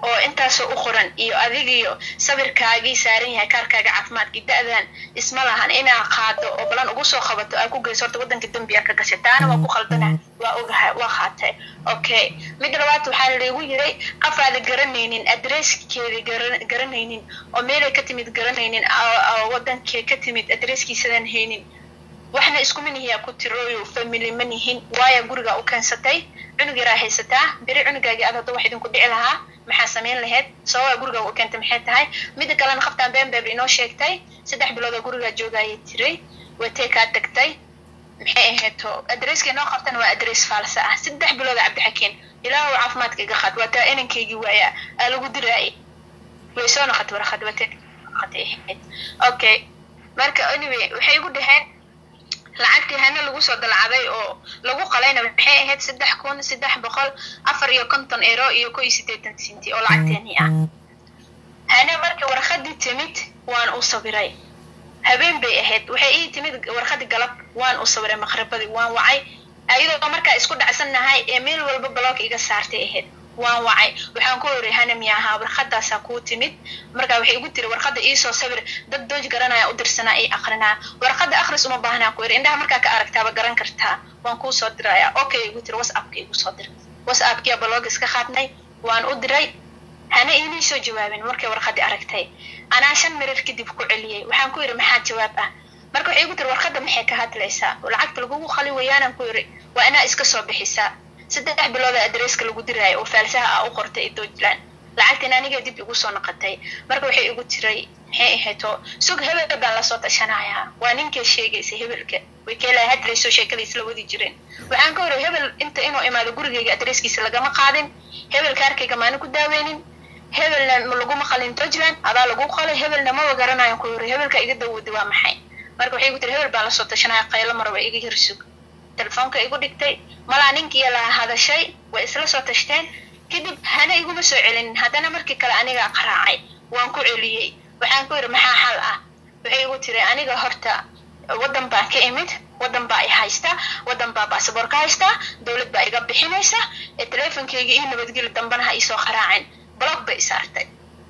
oo intaasoo u qoran iyo adigiyo sawirkaagii saaran yahay kaarkaaga caafimaadkii da-dan isma lahan inaa qaado oo balan ugu soo qabato aa ku geyso horta waddanka dembiga ka gashay taana waa ku khaldana waa ogahay waa qaatay okay mid labaad waxaa laygu yiray qof aada garanaynin adresskeeda garanaynin oo meelay ka timid garanaynin wadankee ka timid adresskiisadan haynin waxna isku manihiyaa ku tirooyo family ma nihin waaya guriga u keensatay cunug yaraa haysataa beri cunugaagii aad hadda wax idinku dhici lahaa maxaa samayn lahayd sababaa guriga u keentay maxay tahay mida kalena qaftaan been beeb inoo sheegtay saddex bilood oo gurigaa joogayay tiray watee kaa tagtay maxay ahayto adresska inoo qabtana waa adress faalsa ah saddex bilood oo cabdixakiin ilaahu caafimaadka iga qaad waataa inankaygii waaya aa lagu diraayay way soo noqotay warqad watee noqotay ahayd okay marka anyway waxay igu dhaheen lacagtii hana lagu soo dalcaday oo lagu qalayna maxay ahayd saddex kun saddex boqol afar iyo konton eero iyo ko iyo siddeetan sinti oo lacagteeni ah hana marka warqadii timid waan u sawiray habeen bay ahayd waxay ii timid warqadii galab waan u sawiray maqribadii waan wacay ayadoo markaa isku dhacsannahay ee meel walba block iga saartay ahayd waan wacay waxaan ku horay hana miya ahaa warqadaasaa kuu timid markaa waxay igu tiri warqada iisoo sawir dad dooj garanaya u dirsanaa ii aqrinaa warqada akhris uma baahnaa ku yiri indhaha markaa ka aragtaaba garan kartaa waan kuu soo diraya okay igu tiri whatsappka igu soo dir whatsappkia blog iska qaadnay waan u diray hana iimay soo jawaabin markay warqadii aragtay anaa shan mirir kadib ku celiyey waxaan ku yidhi maxaa jawaab ah marka waxay igu tiri warqada maxay ka hadlaysaa lacagta lagugu khali weyaanaan ku yidhi waa inaa iska soo bixisaa saddex bilooda adresska lagu diraayo oo faalsaha ah u qortay doojland lacagtina aniga dib igu soo noqotay marka waxay igu tiray maxay ahayto sug hebel baan lasoo tashanayaa waa ninkay sheegaysa hebelka way keelaa hadrayso sheekada isla wadi jireen waxaan ka horay hebel inta inuu imaado gurigayga adreskiisa lagama qaadin hebel kaarkayga maana ku daaweynin hebelna laguma qalin doojland adaa lagu qalay hebelna maba garanayan ku horay hebelka iga dawooday waa maxay marka waxay igu tiri hebel baan lasoo tashanaya qaylo maraba iga hirsug telefoonka igu dhigtay malaa ninkii la hadashay way isla soo tashteen kadib hana iguma soo celinin haddana markii kale anigaa qaraacay waan ku celiyey waxaan ku yidhi maxaa xal ah waxay igu tiri aniga horta waddan baan ka imid waddan baa i haysta waddan baa basaboor ka haysta dowlad baa iga bixinaysa ee teleefonkeyga io nabadgeli dambana ha iisoo qaraacin blog bay isaartay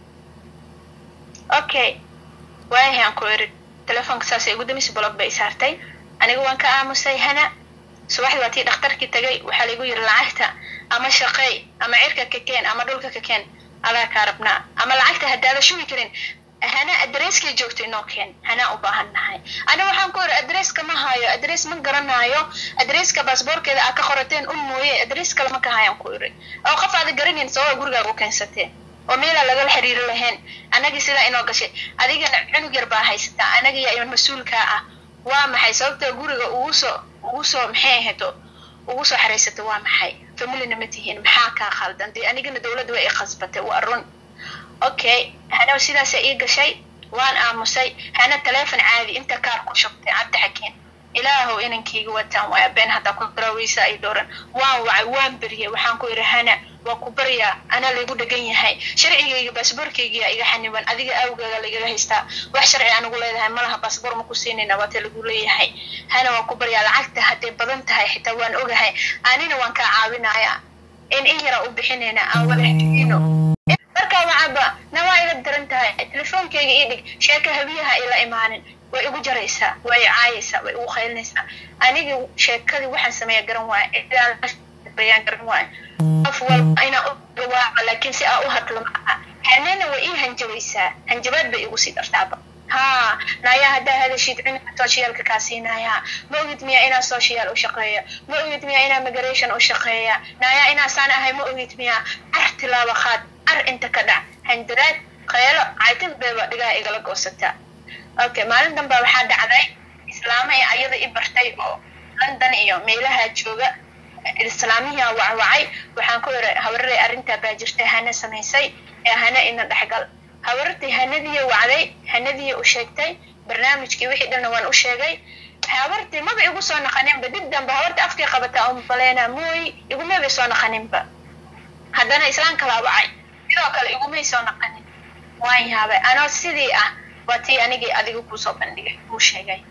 okay waayahan ku iri telefoonka saasay igu damise blog bay isaartay aniga waan ka aamusay hana subaxdii waa tii dhakhtarkii tagay waxaa laigu yidhi lacagta ama shaqeey ama cirka ka keen ama dhulka ka keen adaa kaa rabnaa ama lacagta haddaada shubi karin hana adresskay joogto inoo keen hanaa u baahan nahay ani waxaan ku iri adresska ma hayo adress ma garanaayo adresska baasboorkeeda aa ka qorateen un mooye adress kale ma ka hayaan ku iri oo qof aada garanayn sababa gurigaaga u keensateen oo meelaa lagala xiriiri lahayn anagii sidaa inoo gashay adigana cunug yar baa haysataa anagiya mas-uulkaa ah waa maxay sababta guriga ugu soo ugu soo maxay ahayto ugu soo xaraysato waa maxay familina ma tihiin maxaa kaa khaldan dee anigana dowladda way i khasbatay waa run okay hana sidaasa ii gashay waan aamusay hana teleefon caadi inta kaar ku shubtay cabdi xakeen ilaahow inankayga wataan waaya been haddaa ku daraweysa ay dhooran waan wacay waan beriyay waxaan ku idhi hana waa ku baryaa anaa laygu dhegan yahay sharcigayga baasboorkaygiyaa iga xaniban adiga awgaaga lagaga haystaa wax sharci anugu leedahay malaha baasboor ma ku siinayna waata lagu leeyahay hana waan ku baryaa lacagta hadday badan tahay xitaa waan ogahay anina waan kaa caawinayaa in in yaraa u bixinayna aan wada xidhiino markaa wacaba na waa iga daran tahay telefoonkayga ii dhig sheeka habiyaha ila imaanin way igu jaraysaa way caayaysaa way igu qaylinaysaa aniga sheekadii waxaan sameeya garan waaya bayaan garan waaya qof walba inaa u gawaaco laakiin si aa u hadlo maaha hanana way ii hanjabaysaa hanjabaad bay igu sii dartaaba ha naayaa haddaa hadashid cunugka soshiyaalka kaa siinayaa ma ogid miyaa inaa social u shaqeeya ma ogid miyaa inaa migration u shaqeeya naayaa inaasaan ahay ma ogid miyaa car tilaaba qaad car inta ka dhac handaraad qaylo caytid bayba dhigaha igala goosataa okay maalin danbaa waxaa dhacday islaama ee ayada i bartay oo london iyo meelaha jooga islaamihiaa wacwacay waxaan ku iri habararey arrintaa baa jirtay hana samaysay ee hana ina dhexgal habarartii hanadiya wacday hanadiya u sheegtay barnaamijkii wixii dhanna waan u sheegay habartii maba igu soo naqaninba dib danba habarta afkay qabataa umbaleyna mooy igumabay soo naqaninba haddana islaan kalaa wacay sidoo kale igumay soo naqanin waan yaabay anoo sidii ah waa tii anigii adiga kuusoo bandhigay kuu sheegay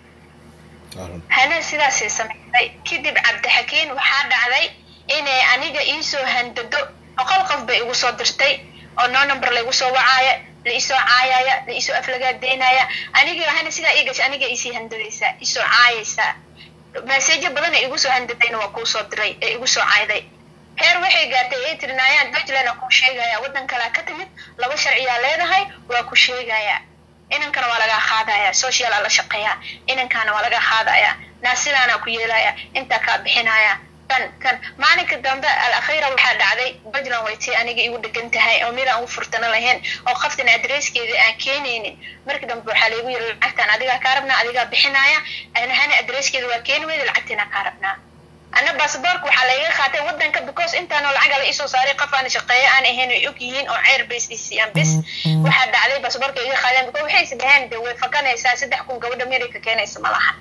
hana sidaasay samaysay kadib cabdixakiin waxaa dhacday inay aniga iisoo handado boqol qof bay igu soo dirtay oo noo number laygu soo wacaaya la isoo caayaya la isoo aflagaadeynaya aniga hana sidaa ii gashay aniga isii handadaysaa isoo caayaysaa maseejo badan ee igu soo handadayna waa kuu soo diray ee igu soo caayday heer waxay gaartay ay tirinaayaan dutland aa kuu sheegaya waddan kalea ka timid laba sharciyaa leedahay waa ku sheegaya inankana waa lagaa qaadaya social aa la shaqeeya inankaana waa lagaa qaadaya naasidaanaa ku yeelaya intaa kaa bixinaya kan kan maalinka dambe al akhira waxaa dhacday puntland way tii aniga igu dhegan tahay oo mid aan ugu furtano lahayn oo qaftan adreeskeeda aan keenaynin marka dambe waxaa laygu yiri lacagtaan adigaa kaa rabnaa adigaa bixinaya hana adreeskeeda waa keeni weyda lacagtiina kaa rabnaa ana basaboorka waxaa layga qaatay wadanka because intaanoo lacaga la isoo saaray qof aan shaqeeyo aan ahayn ay og yihiin oo ceer bas isiiyaan bis waxaa dhacday basaboorka iga qaadeen because waxay isdhaheen de way fakanaysaa saddex kun gabadha america keenaysa ma laha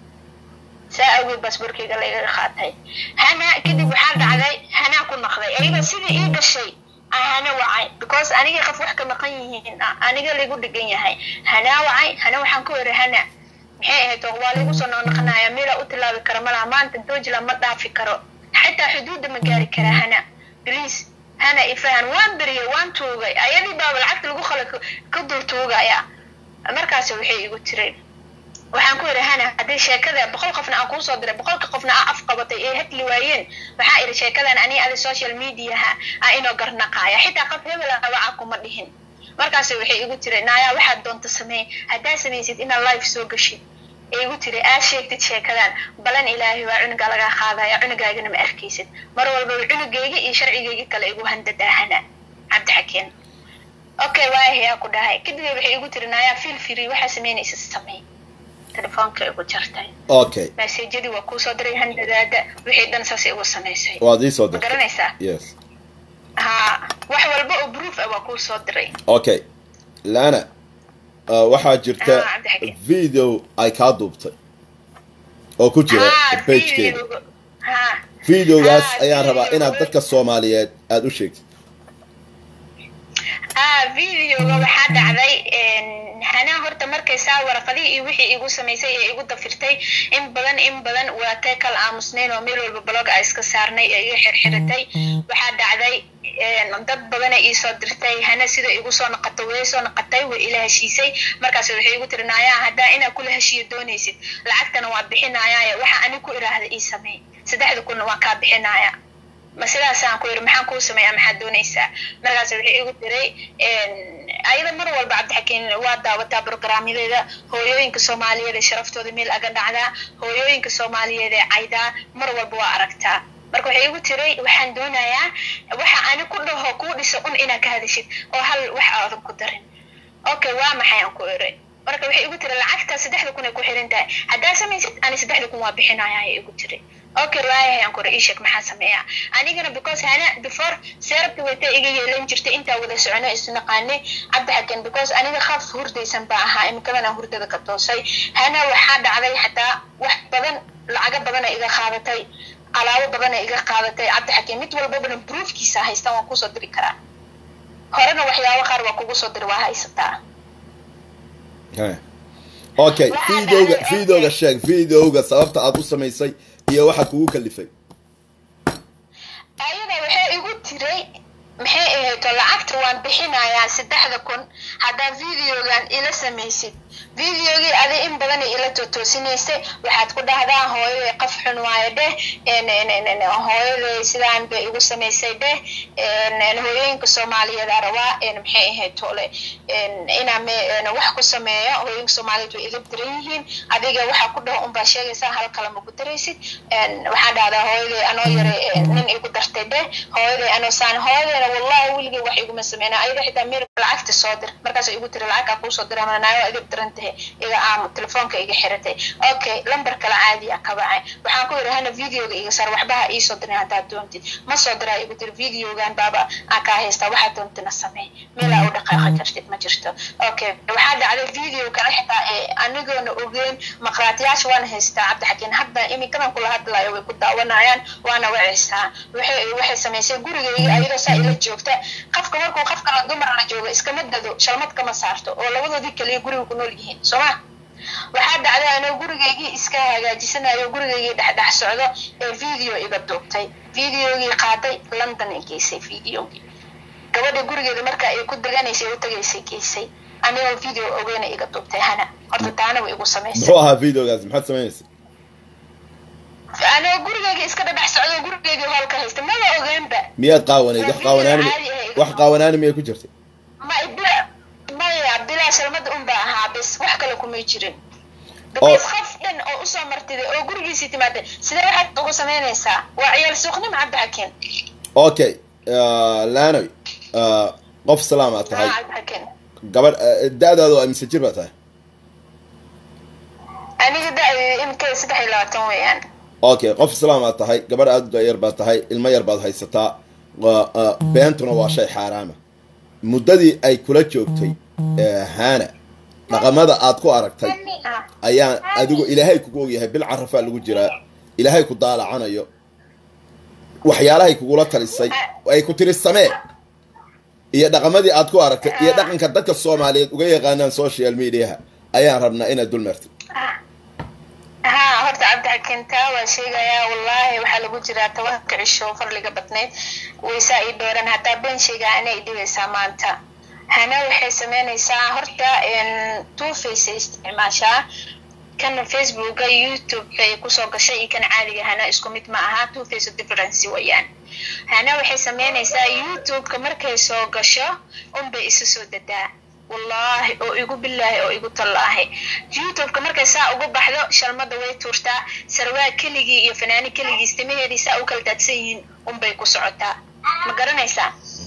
saa awgeed basaboorkayga layga qaatay hana kadib waxaa dhacday hanaa ku naqday ayada sidii ii gashay hana wacay because aniga qof wax ka maqan yihiin aniga laygu dhegan yahay hanaa wacay hana waxaan ku eri hana maxay ahayd waa laygu soo noqnoqonaya meelaa u tilaabi kara malaha maanta dojland ma dhaafi karo xataa xuduudda ma gaari kara hana bliis hana ifahan waan beriyay waan tuugay ayadii baaba lacagta lagu khala ka dul tuugaya markaas waxay igu tiray waxaan ku yidhi hana haddii sheekada boqol qofna aan kuusoo diray boqolka qofna aa af qabatay ee hadli waayeen waxaa idhi sheekadan ani adi social mediaha aa inoo garnaqaaya xitaa qof hebel abaca kuma dhihin markaas waxay igu tiri naaya waxaad doonta samee haddaa samaysid inaad life soo gashid ee igu tiri aad sheegtid sheekadan balan ilaahay waa cunuga lagaa qaadaya cunugaagana ma arkaysid mar walbaba cunugayga iyo sharcigayga kale igu handadaahana cabdixakeen okay waayahayaa ku dhahay kadib waxay igu tiri naaya feel free waxaa samaynaysa samee telefoonka igu jartay okay maseejadii waa kuusoo diray handadaada wixii dhan saas igu samaysay waad ii soo ma dirtay garanaysaa yes ha wax walba oo proof ah waa kuusoo diray okay lana uh, waxaa jirta Ah, Cabdixakiin. video ay kaa duubtay oo ku jira ha pagekeeda video- ha videogaas Ah, ayaan rabaa video. inaad dadka soomaaliyeed aada u sheegtid ah videoga waxaa dhacday hanaa horta markay saa waraqadihii iyo wixii igu samaysay ee igu dafirtay in badan in badan waa tay kala aamusnayn oo meel walba blog a iska saarnay ee iga xirxiratay waxaa dhacday dad badana iisoo dirtay hana sida igu soo noqotay way soo noqotay way ila heshiisay markaas waxay igu tiri naaya haddaa inaa kula heshiiyo doonaysid lacagtana waa bixinaya waxa ani ku iraahda ii sameey saddexda kunna waa kaa bixinaya ma sidaasaan ku yiri maxaan kuu sameeyaa maxaad doonaysaa markaas waxay igu tiray ayada mar walba cabdixakiin waa daawataa programyadeeda hooyooyinka soomaaliyeed ee sharaftooda meel aga dhacdaa hooyooyinka soomaaliyeed ee caydaa mar walba waa aragtaa marka waxay igu tiray waxaan doonayaa waxa ani ku dhaho kuu dhiso un inaad ka hadashid oo hal wax aadan ku darin okay waa maxay aan ku iri marka waxay igu tiri lacagta saddexda kun ay ku xiran tahay haddaa samaysid ani saddexda kun waa bixinaya ayay igu tiri okay waayahay aan kuri ishek maxaa sameeyaa anigana because hana before seerabki wayta iga yeelan jirtay intaa wada socono isnaqaanay cabdixaken because aniga khaf hurdaysan baa ahaa imikadan aan hurdada ka toosay hana waxaa dhacday xataa wax badan lacago badana iga qaadatay alaabo badana iga qaadatay cabdixaken mid walbabana proofkiisa haystaan waan kusoo diri karaa horena waxyaabo qaar waa kugu soo diri waa haysataa Heh. okay Waxaa videoga dhacday- videoga sheeg videoga sababta aad u samaysay iyo waxa kugu kalifay ayada waxay igu tiray maxay ahayto lacagta waan bixinayaa saddexda kun haddaa videogan ila samaysid videogii adi in badan ila totoosinaysay waxaad ku dhahdaa hooyaday qaf xun waayo dheh hooyaday sidaan bay igu samaysay dheh hooyooyinka soomaaliyeed aa rabaa maxay ahayd tole inaa wax ku sameeyo hooyooyinka soomaaliyeed way iga diran yihiin adiga waxaa ku dhaho unbaa sheegaysaa hal kale ma ku daraysid waxaa dhahdaa hooyaday anoo yara nin igu dartay dheh hooyaday anoo saan hooyadayna wallahi weligay wax iguma sameyna ayada xitaa meer lacagta soo dir markaas igu tiri lacagkaa kuusoo dira manaayo idib diran tahay iga aamu telefoonka iga xiratay okay lambar kale caadi ah ka bacay waxaan ku yidhi hana videoga iga sar waxbaha iisoo dirin haddaad doontid ma soo diraa igu tiri videogan baaba aan kaa haystaa waxaad doontina sameey meelaa u dhaqaaqa kartid ma jirto okay waxaa dhacday video kale xitaa ee anigoona ogeyn maqraatiyaasha waana haystaa cabdixakiin hadda iminkadan kula hadlayo way ku daawanayaan waana wacaysaa waxay waxay samaysay gurigayga ayadoo saa ila joogta qofka markuu qof kala dumar la joogo iskama dado shalmad kama saarto oo labadoodii kaliya guriga ku nool yihiin soo ma waxaa dhacday anoo gurigaygii iska hagaajisanayo gurigaygii dhexdhex socdo ee video iga duubtay videogii qaaday london ay geysay videogii gabadha gurigeeda marka ay ku deganaysay u tagaysay geysay anigoo video ogeyna iga duubtay hana horta taana way igu samaysay muxuu ahaa videogaas maxaad samaynaysa anigoo gurigeyga iska dhadhex socdo gurigeygii hoolka haysta maba ogeenba miyaad qaawanayd wax qaawanaani wax qaawanaani miyay ku jirtay ma bila maya bilaa shalmada un baa ahaa bis wax kale kumay jirin because qof dhan oo usoo martiday oo gurigiisii timaaday sidee waxaad ugu samaynaysaa waa ciyaal suuqnimo cabdixakiin okay laanoy qof salaam aad tahay cabdixakiin gabadh da-daadu waa mise jir baa tahay aniga da-deeda imika saddex iyo labaatan weeyaan okay qof islaam aad tahay gabadh aada u da-yar baad tahay ilmo yar baad haysataa waa beentuna waa shay xaaraama muddadii ay kula joogtay hana dhaqamada aad ku aragtay ayaan adigu ilaahay kugu ogyahay bil carafaa lagu jiraa ilaahay ku daalacanayo waxyaalahay kugula talisay ay ku tiri samee iyo dhaqamadii aad ku aragtay iyo dhaqanka dadka soomaaliyeed uga yaqaanaan social mediaha ayaan rabnaa inaad dul martid haa horta cabdixakiin taa waa sheegayaa wallaahi waxaa lagu jiraa tobanka cisho farliga badnayd waysaa ii dheeran hataa been sheegaa anay dhibaysaa maanta hana waxay sameynaysaa horta two face isticmaashaa kan facebooka youtube-ka ay kusoo gashay iyo kan caadiga hana isku mid ma aha two face difference wayaan hana waxay sameynaysaa youtube-ka markay soo gasho unbay isu soo dadaa wallaahi oo igu bilaahi oo igu tallaahi youtube-ka markay saa ugu baxdo shalmada way tuurtaa sarwaa keligii iyo fanaani keligiis timaheedii saa u kala daadsan yihiin unbay ku socotaa ma garanaysaa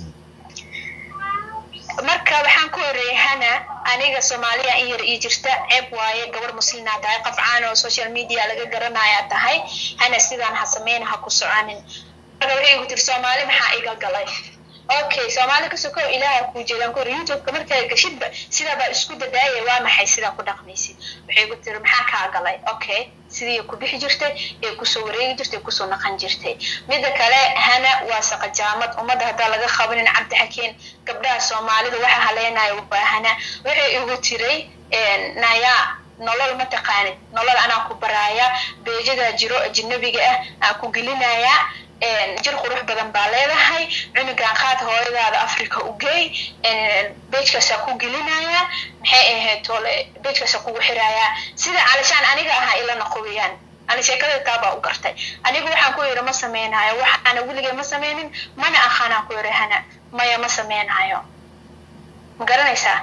marka waxaan ku horeeyay hana aniga soomaaliya in yar ii jirta ceeb waaye gabar muslinaa tahay qof caan oo social media laga garanayaa tahay hana sidaan ha sameyna ha ku soconin marka waxay igu tiri soomaali maxaa iga galay okay soomaali ka sokow ilaaha kuu jeedaan ku hor youtube-ka markaa gashidba sidaabaa isku dadaaya waa maxay sidaa ku dhaqmaysid waxay ku tiri maxaa kaa galay okay sidii ku bixi jirtay ee kusoo wareegi jirtay kusoo naqan jirtay midda kale hana waa saqajaamad ummadda haddaa laga qabanin cabdixakiin gabdhaha soomaalida waxa haleynayo waa hana waxay igu tiray nayaa nolol ma taqaanid nolol anaa ku baraaya beejadaa jiro ajnabiga ah aan ku gelinayaa jir qurux badan baa leedahay cunugan qaad hooyadaada africa u geey beejkaasaa ku gelinaya maxay ahayd tole beejkaasaa kugu xirayaa sida calishaan aniga ahaa ila naqowiyaan ani sheekada taabaa u gartay anigu waxaan ku yidhi ma sameynayo waxaana weligay ma sameynin mana aqaanaan ku yidhi hana maya ma sameynayo ma garanaysaa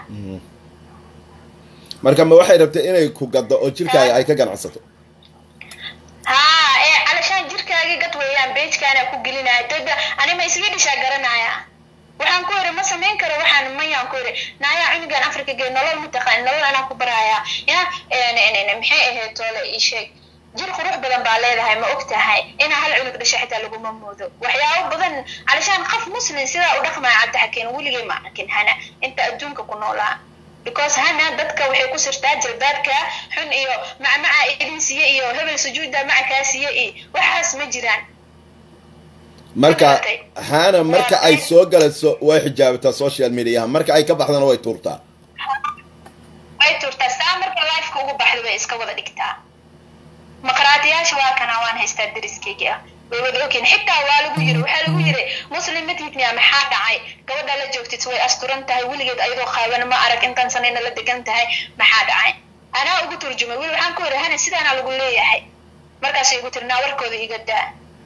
marka ma waxay rabtay inay ku gaddo oo jirkaaga ay ka ganacsato haa ee calashaan jirkaagii gad weeyaan beejkaanaa ku gelinaya dada ani ma isaga dhishaa garanaya waxaan ku yidhi ma samayn karo waxaan mayaan ku yidhi naayaa cunugan africa gee nolol ma taqaan nolol anaa ku baraya ya maxay ahayd toole ii sheeg jir qurux badan baa leedahay ma og tahay inaa hal cunug dhasha xitaa laguma moodo waxyaabo badan calashaan qof muslim sidaa u dhaqmaya cabdixakiin weligay ma arkin hana inta adduunka ku noolaa because hana dadka waxay ku sirtaa jalbaabka xun iyo macmaca idin siiye iyo hebel sujuudda maca kaa siiye iyo waxaas ma jiraan marka hana marka ay soo galayso way xijaabataa social mediaha marka ay ka baxdana way tuurtaa way tuurtaa saa marka lifeka ugu baxda bay iska wada dhigtaa maqraatiyaasha waa kana waan haystaa dariskeyga ah way wada ogyihin xitaa waa lagu yiri waxaa lagu yiri muslim matidnia maxaa dhacay gabadha la joogtid way asturan tahay weligeed ayadoo qaaban ma arag intaan sanayna la degan tahay maxaa dhacay anaa ugu turjumay weli waxaan ku yiri hana sidaana lagu leeyahay markaasay igu tiri naa warkooda iga daa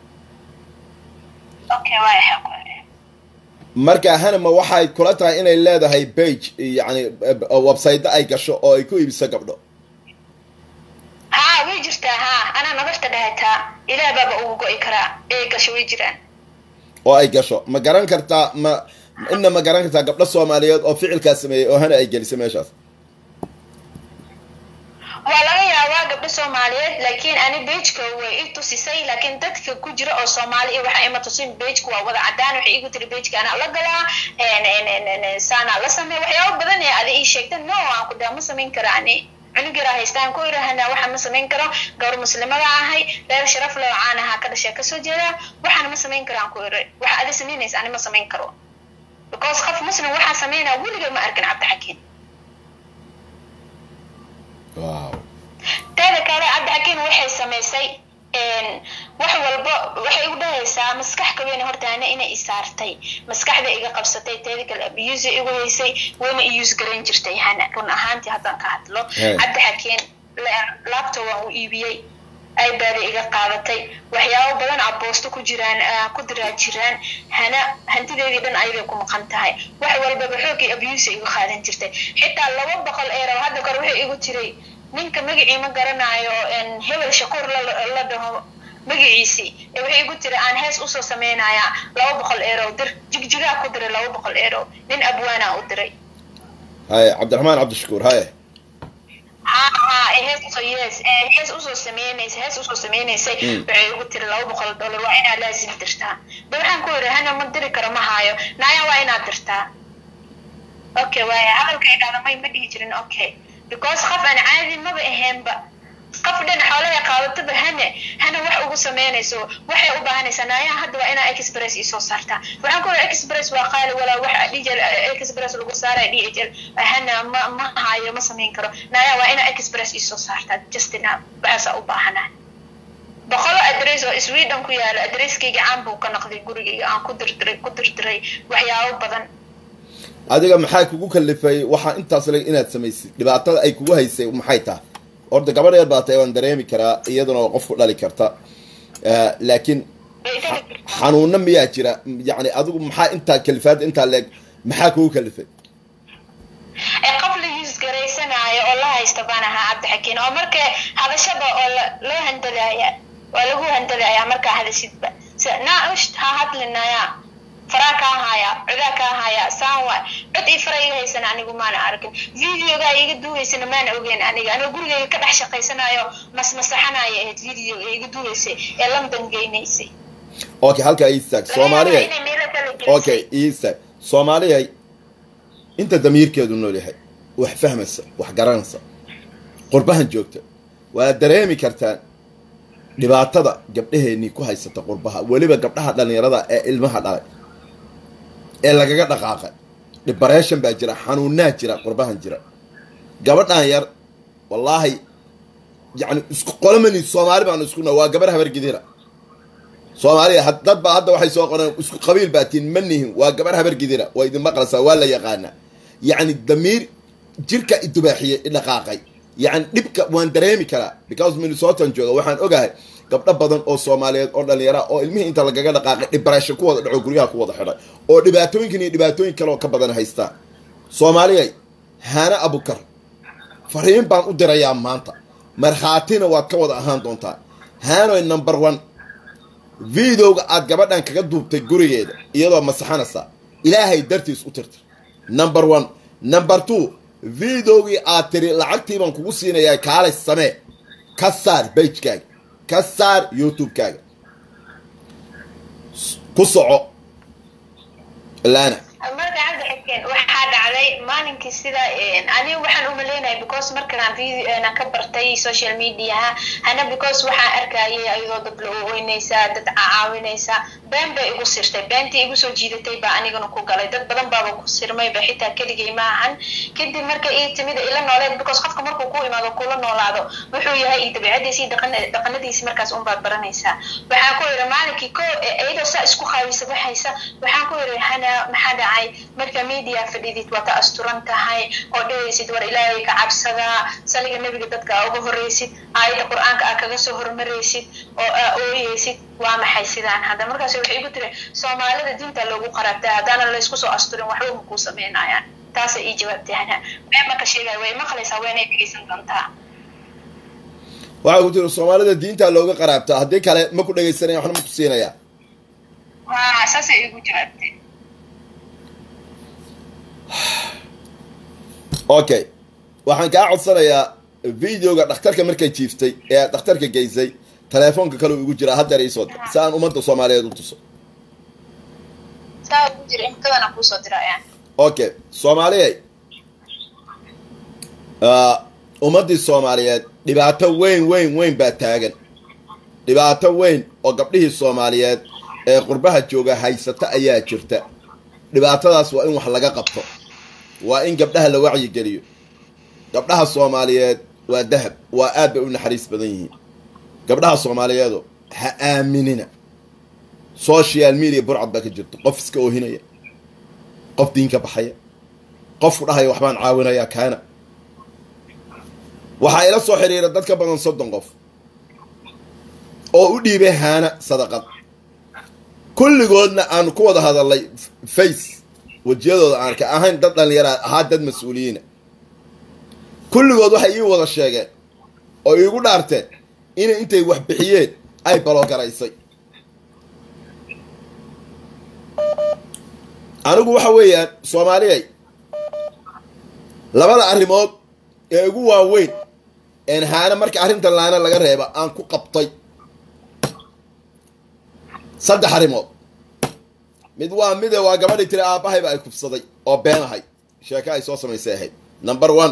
okay waa marka hanama waxay kula tahay inay leedahay bage yani website ay gasho oo ay ku iibiso gabdho haa way jirtaa haa anaa nabarta dhahataa ilaah baaba ugu go'i karaa ee gasho way jiraan oo ay gasho ma garan kartaa ma ina ma garan kartaa gabdho soomaaliyeed oo ficilkaas sameeyey oo hana ay gelisay meeshaas waa laga yaabaa gabdho soomaaliyeed laakiin ani bejka way i tusisay laakiin dadka ku jira oo soomaali iyo waxa ima tusin bejka waa wada cadaan waxay igu tiri bejka anaa la galaa saanaa la samey waxyaabo badan ee adi ii sheegta no aan ku daa ma samayn kara ani cunug yaraa haystaan ku irahana waxa ma samayn karo gabar muslimada ahay reer sharaf loo caan ahaa ka dhashaa kasoo jeeda waxaana ma samayn karo aan ku iri waxa adi samaynaysa ani ma samayn karo because qof muslim waxaa samaynaa weliga ma arkin cabdixakiin wow teeda kale cabdixakiin waxay samaysay wax walba waxay u dhahaysaa maskax kaweyn horta ana inay isaartay maskaxda iga qabsatay teeda kale abuse igu haysay wayna iyus garayn jirtay hana run ahaantii haddaan ka hadlo cabdi xakeen laabta waan u iibiyey ibada iga qaadatay waxyaabo badan aboosto ku jiraan ku diraa jiraan hana hantideedii dhan ayaday ku maqan tahay wax walbaba xoogii abuse igu qaadan jirtay xitaa laba boqol eero hadda kore wuxuu igu jiray ninka magacii ma garanayo hebel shakuur la dhaho magaciisii waxay igu tiri aan hees usoo sameynaya laba boqol eero dir jigjigaa ku diray laba boqol eero nin abwaana u diray haye cabdiraxmaan cabdishakuur haye ha ha hees usoo yes hees usoo sameynaysa hees usoo sameynaysay waxay igu tiri laba boqol dollar waa inaad laazim dirtaa de waxaan ku yidhi hana ma diri karo ma haayo naaya waa inaad dirtaa okay waaya hadalka ay dhahda may ma dhihi jirin okay because qof aan caadi maba aheenba qof dhan xoolaha qaadataba hane hana wax ugu sameynayso waxay u baahanaysaa naayaha hadda waa inaa express isoo saartaa waxaan ku yidhi express waa qaali walaa wax dhl express lagu saaraya d h l hana ma ma hayo ma samayn karo naayaha waa inaa express isoo saartaa justina waxaasaa u baahanaa boqolo adress oo sweden ku yaalo adresskayga caan buu ka noqday gurigayga aan ku dirdiray ku dirdiray waxyaabo badan adiga maxaa kugu kalifay waxaa intaas le inaad samaysid dhibaatada ay kugu haysay maxay tahay horta gabadh yar baa tahay waan dareemi karaa iyaduna waa qof ku dhali karta laakiin xanuuna miyaa jira yani adigu maxaa intaa kalifaada intaa leeg maxaa kugu kalifay qof la yuusgaraysanaayo oo la haysta baan ahaa cabdixakiin oo marka hadashada oo loo handadaaya waa lagu handadayaa markaa hadasidba naa usht ha hadlinaya faraa kaa haya codaa kaa haya saan waay cod ii fara iga haysan anigu maana arkin videogaa iga duuhaysana maana ogeyn aniga anigoo gurigayga ka dhex shaqaysanayo masmasaxanaya ahayd videoga iga duuhaysay ee london geynaysay okay halkaa iistaag soomaaliya okay iistaag soomaaliyay inta damiirkeedu nool yahay wax fahmaysa wax garanaysa qurbahan joogta waa dareemi kartaan dhibaatada gabdhaheenii ku haysata qurbaha weliba gabdhaha dhallinyarada ee ilmaha dhalay ee lagaga dhaqaaqay dhibareeshan baa jira xanuunaa jira qurbahan jira gabadhan yar wallaahi yani isku qolamani soomaali baanu iskuna waa gabar habargidira soomaaliya dad baa hadda waxay soo qoreen isku qabiil baa tiin ma nihin waa gabar habargidira waa idin maqlaysaa waa la yaqaanaa yacni damiir jirka idubaaxiyey idhaqaaqay yani dhibka waan dareemi karaa because minnesotan jooga waxaan ogahay gabdho badan oo soomaaliyeed oo dhallinyara oo ilmihii inta lagaga dhaqaaqay dhibareesho ku wada dhaco guryaha ku wada xidhay oo dhibaatooyinkan iyo dhibaatooyin kale oo ka badan haystaan soomaaliyay haana abukar fariin baan u dirayaa maanta markhaatina waad ka wada ahaan doontaa haanoy number one videoga aad gabadhan kaga duubtay gurigeeda iyadoo masaxanaysa ilaahay dartiis u tirtir number one number two videogii aad tiri lacagtii baan kugu siinayaa kaalay samee ka saar bagekaaga ka saar youtube-kaaga ku soco laana marka cabdi xikeen waxaa dhacday maalinkii sida aniga waxaan umaleynaya because markaan videona ka bartay social mediaha hana because waxaan arkayay ayadoo dad la oweynaysaa dad caawinaysaa been bay igu sirtay beentii igu soo jiidatay baa anigana ku galay dad badan baaba ku sirmayba xitaa keligay ma ahan kadib marka ii timid ila nooleed because qofka markuu ku imaado kula noolaado wuxuu yahay iyo dabiicadiisi iyo dhaqanadiisi markaas unbaad baranaysaa waxaan ku yidhi maalinkii ko iyadoo saa isku qaabisa baxaysa waxaan ku yidhi hana maxaa dhacay marka media fadhidid waa ka asturan tahay oo dhehaysid war ilaahay ka cabsadaa saliga nebiga dadka aa uga horreysid aayadda qur-aanka aa kaga soo hormaraysid oo aa ooyeysid waa maxay sidaan hadda markaas waxay igu tiri soomaalida diinta loogu qaraabtaa haddaana laysku soo asturin waxba ma kuu samaynayaan taasa ii jawaabtay hana been marka sheegaya way maqlaysaa waynay dhegeysan doontaa waxaa ku tiri soomaalida diinta looga qaraabtaa haddii kale ma ku dhegaysanaya waxna ma ku siinayaa ha saasay igu jawaabtay okay waxaan kaa codsanayaa videoga dhakhtarka markay jiiftay ee aad dhakhtarka geysay telefoonka kale igu jiraa haddeer iisoo dir si aan ummadda soomaaliyeed u tuso saa ugu jira imkadana kuusoo dirayaan okay soomaaliyay ummaddii soomaaliyeed dhibaato weyn weyn weyn baa taagan dhibaato weyn oo gabdhihii soomaaliyeed ee qurbaha jooga haysata ayaa jirta dhibaatadaas waa in wax laga qabto waa in gabdhaha la wacyigeliyo gabdhaha soomaaliyeed waa dahab waa aad bay u naxariis badan yihiin gabdhaha soomaaliyeedo ha aaminina social media burcad baa ka jirto qof iska oohinaya qof diinka baxaya qofku dhahaya waxbaan caawinayaa kaana waxaa ila soo xiriira dad ka badan soddon qof oo u dhiibay haana sadaqad kulligoodna aan ku wada hadalnay face wejiyadooda aan ka ahayn dad dhallinyaraa ahaa dad mas-uuliyiina kulligood waxay ii wada sheegeen oo iigu dhaarteen inay intay wax bixiyeen ay balogaraysay anigu waxa weeyaan soomaaliyay labada arrimood ee ugu waaweyn een haana marka arrintan laana laga reeba aan ku qabtay saddex arrimood mid waa mide waa gabadhii tiri aabbahayba ay kufsaday oo been ahay sheeko ay soo samaysay ahayd number one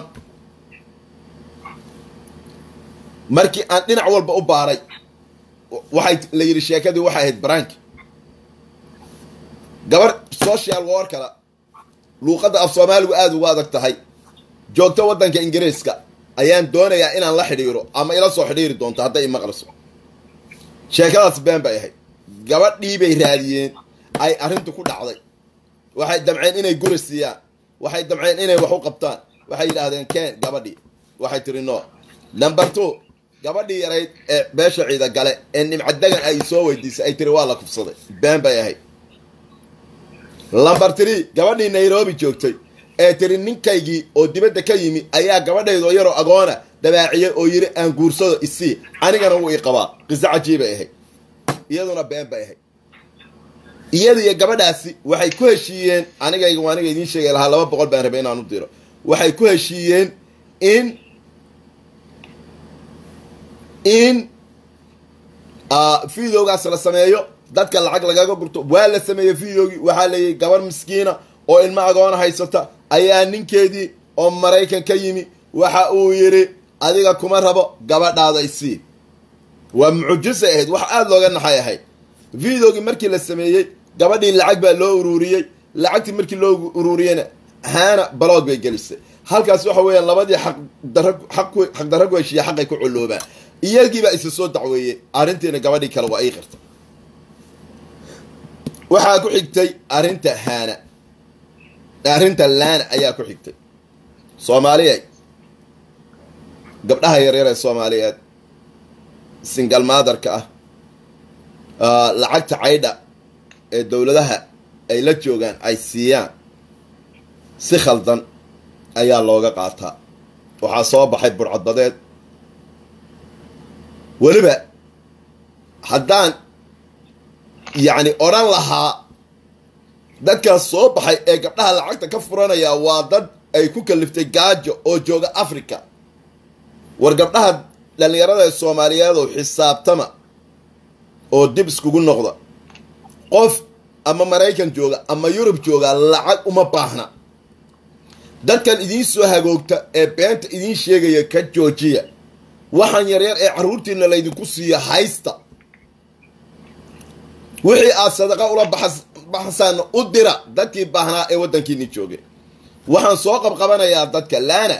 markii aan dhinac walba u baaray waxay la yidhi sheekadii waxay ahayd brank gabar social workala luuqadda af soomaaligu aada ugu adag tahay joogto waddanka ingiriiska ayaan doonayaa inaan la xidhiiro ama ila soo xidhiiri doonto hadday imaqliso sheekadaas been bay ahayd gabadhii bay raadiyeen ay arrintu ku dhacday waxay damceen inay guri siiyaan waxay damceen inay wax u qabtaan waxay yidhaahdeen keen gabadhii waxay tiri no number two gabadhii yarayd ee beesha ciida gale ee nimcadagan ay soo weydiisay ay tiri waa la kufsaday been bay ahayd number three gabadhii nairobi joogtay ee tiri ninkaygii oo dibadda ka yimi ayaa gabadhaydoo yaroo agoona dabaaciyey oo yidhi aan guursado isii anigana wuu ii qabaa qiso cajiibay ahayd iyaduna been bay ahayd iyada iyo gabadhaasi waxay ku heshiiyeen anigayga waa aniga idiin sheegay lahaa laba boqol baan rabay inaan u diro waxay ku heshiiyeen in in videogaas la sameeyo dadka lacag lagaga gurto waa la sameeyey videogii waxaa layihi gabar miskiina oo ilmo agoona haysata ayaa ninkeedii oo maraykan ka yimi waxa uu yidhi adiga kuma rabo gabadhaada isii waa mucujisay ahayd wax aada looga naxay ahayd videogii markii la sameeyey gabadhii lacag baa loo ururiyey lacagtii markii loo ururiyeyna haana baloog bay gelisay halkaas waxa weeyaan labadii xaqdarra ku heshiiya xaqay ku culloobaan iyagiibaa isa soo dacweeyey arrintiina gabadhii kale waa ii qirta waxaa ku xigtay arrinta haana arrinta laana ayaa ku xigtay soomaaliya gabdhaha yaryar ee soomaaliyeed singal maadarka ah lacagta caydha ee dowladaha ay la joogaan ay siiyaan si khaldan ayaa looga qaataa waxaa soo baxay burcadbadeed weliba haddaan yacni odhan lahaa dadkaas soo baxay ee gabdhaha lacagta ka furanaya waa dad ay ku kaliftay gaajo oo jooga africa war gabdhaha dhallinyarada ee soomaaliyeedow xisaabtama oo dib iskugu noqda qof ama maraykan jooga ama yurub jooga lacag uma baahna dadkan idiin soo hagoogta ee beenta idiin sheegaya ka joojiya waxaan yaryar ee carruurtiina laydinku siiyo haysta wixii aad sadaqa ula baxsaan u dira dadkii baahnaa ee waddankiini joogay waxaan soo qabqabanayaa dadka laana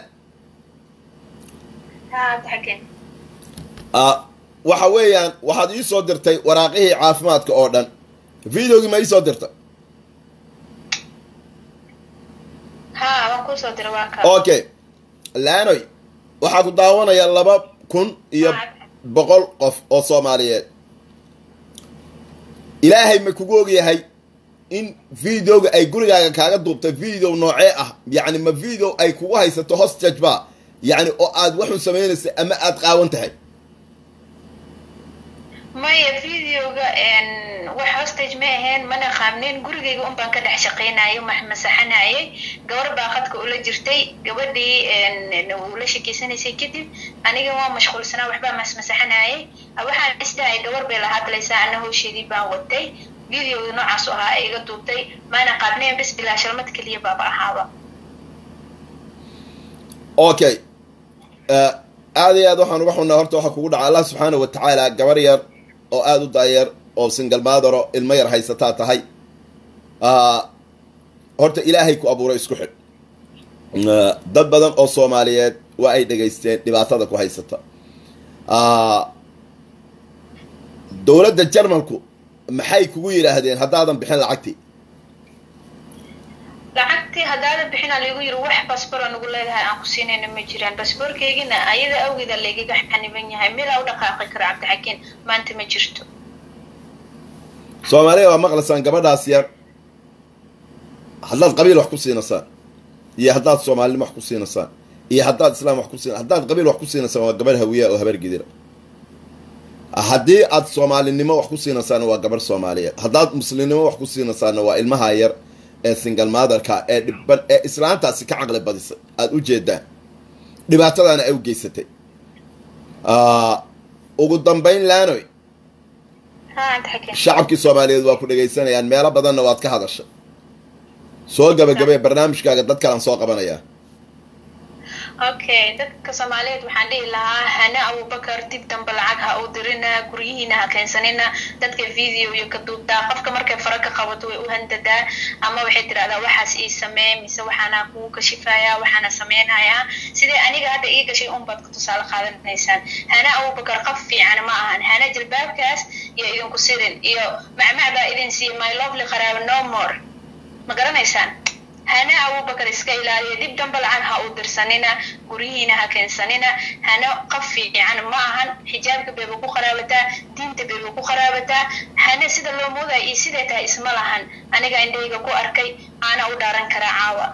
waxa weeyaan waxaad ii soo dirtay waraaqihii caafimaadka oo dhan videogii ma ii soo dirtay okay laanoy waxaa ku daawanaya laba kun iyo boqol qof oo soomaaliyeed ilaahay ma kugu ogyahay in videoga ay gurigaaga kaaga duubtay video noocee ah yacni ma video ay kugu haysato hostage ba yacni oo aad waxun samaynaysa ama aada qaawan tahay maya videoga wax hostage ma ahayn mana qaabnin gurigayga un baan ka dhex shaqaynayo masaxanayay gabar baa khadka ula jirtay gabadhii ula shekeysanaysay kadib aniga waa mashquulsanaa waxbaa masmasaxanayay waxaan isdahay gabar bay la hadlaysaa ana howsheedii baan watay videoga noocaas ahaa ay iga duubtay maana qaabnayn bes bilaa shalmad keliya baaba ahaaba okay aada iyo aad waxaan uga xunnaa horta waxaa kugu dhaca allah subxaana wa tacaala gabar yar oo aada u daayeer oo singalmaadaro ilmo yar haysataa tahay horta ilaahay ku abuuray isku xidh dad badan oo soomaaliyeed waa ay dhegaysteen dhibaatada ku haysata dowladda jarmalku maxay kugu yidhaahdeen haddaadan bixin lacagtii lacagtii haddaadan bixina laygu yiri wax basbora nagu leedahay aan ku siinayna ma jiraan basboorkeygina ayada awgeeda laygaga xaniban yahay milaa u dhaqaaqi karo cabdixakiin maanta ma jirto soomaaliya waa maqlaysaan gabadhaas yar haddaad qabiil wax ku siinaysaan iyo haddaad soomaalinimo wax ku siinaysaan iyo haddaad islaam wax ku siin haddaad qabiil wax ku siinaysaan waa gabadh hawiya oo habar gidira haddii aad soomaalinimo wax ku siinaysaanna waa gabarh soomaaliyeed haddaad muslimnimo wax ku siinaysaanna waa ilmaha yar ee single motherka ee dhiban ee islaantaasi ka caqli badisay aada u jeedaan dhibaatadaana ay u geysatay ugu dambayn laanoy ha cabdixakiin shacabkii soomaaliyeed waa ku dhegaysanayaan meelo badanna waad ka hadashay soo gabagabee barnaamijkaaga dad kalan soo qabanayaa okay dadka soomaaliyeed waxaan dhihi lahaa hane abubakar dib dambe lacag ha u dirina guryihiina ha keensanina dadka video iyo ka duubtaa qofka markay fara ka qabato way u handadaa ama waxay tirahdaa waxaas ii samee mise waxaana kugu kashifayaa waxaana sameynayaa sidee aniga hadda ii gashay un baad ka tusaale qaadanaysaan hane abubakar qof fiican ma ahan hane jilbaabkaas iyo idinku sirin iyo macmac baa idin siiya my lovely qaraabo no more ma garanaysaan hana abubakar iska ilaaliya dib dambe lacag ha u dirsanina guryihiina ha keensanina hana qof fiican ma ahan xijaabka bayba ku qaraabataa diinta bayba ku qaraabataa hana sida loo moodayo iyo siday tahay isma lahan aniga indhayga ku arkay aana u dhaaran karaa caawa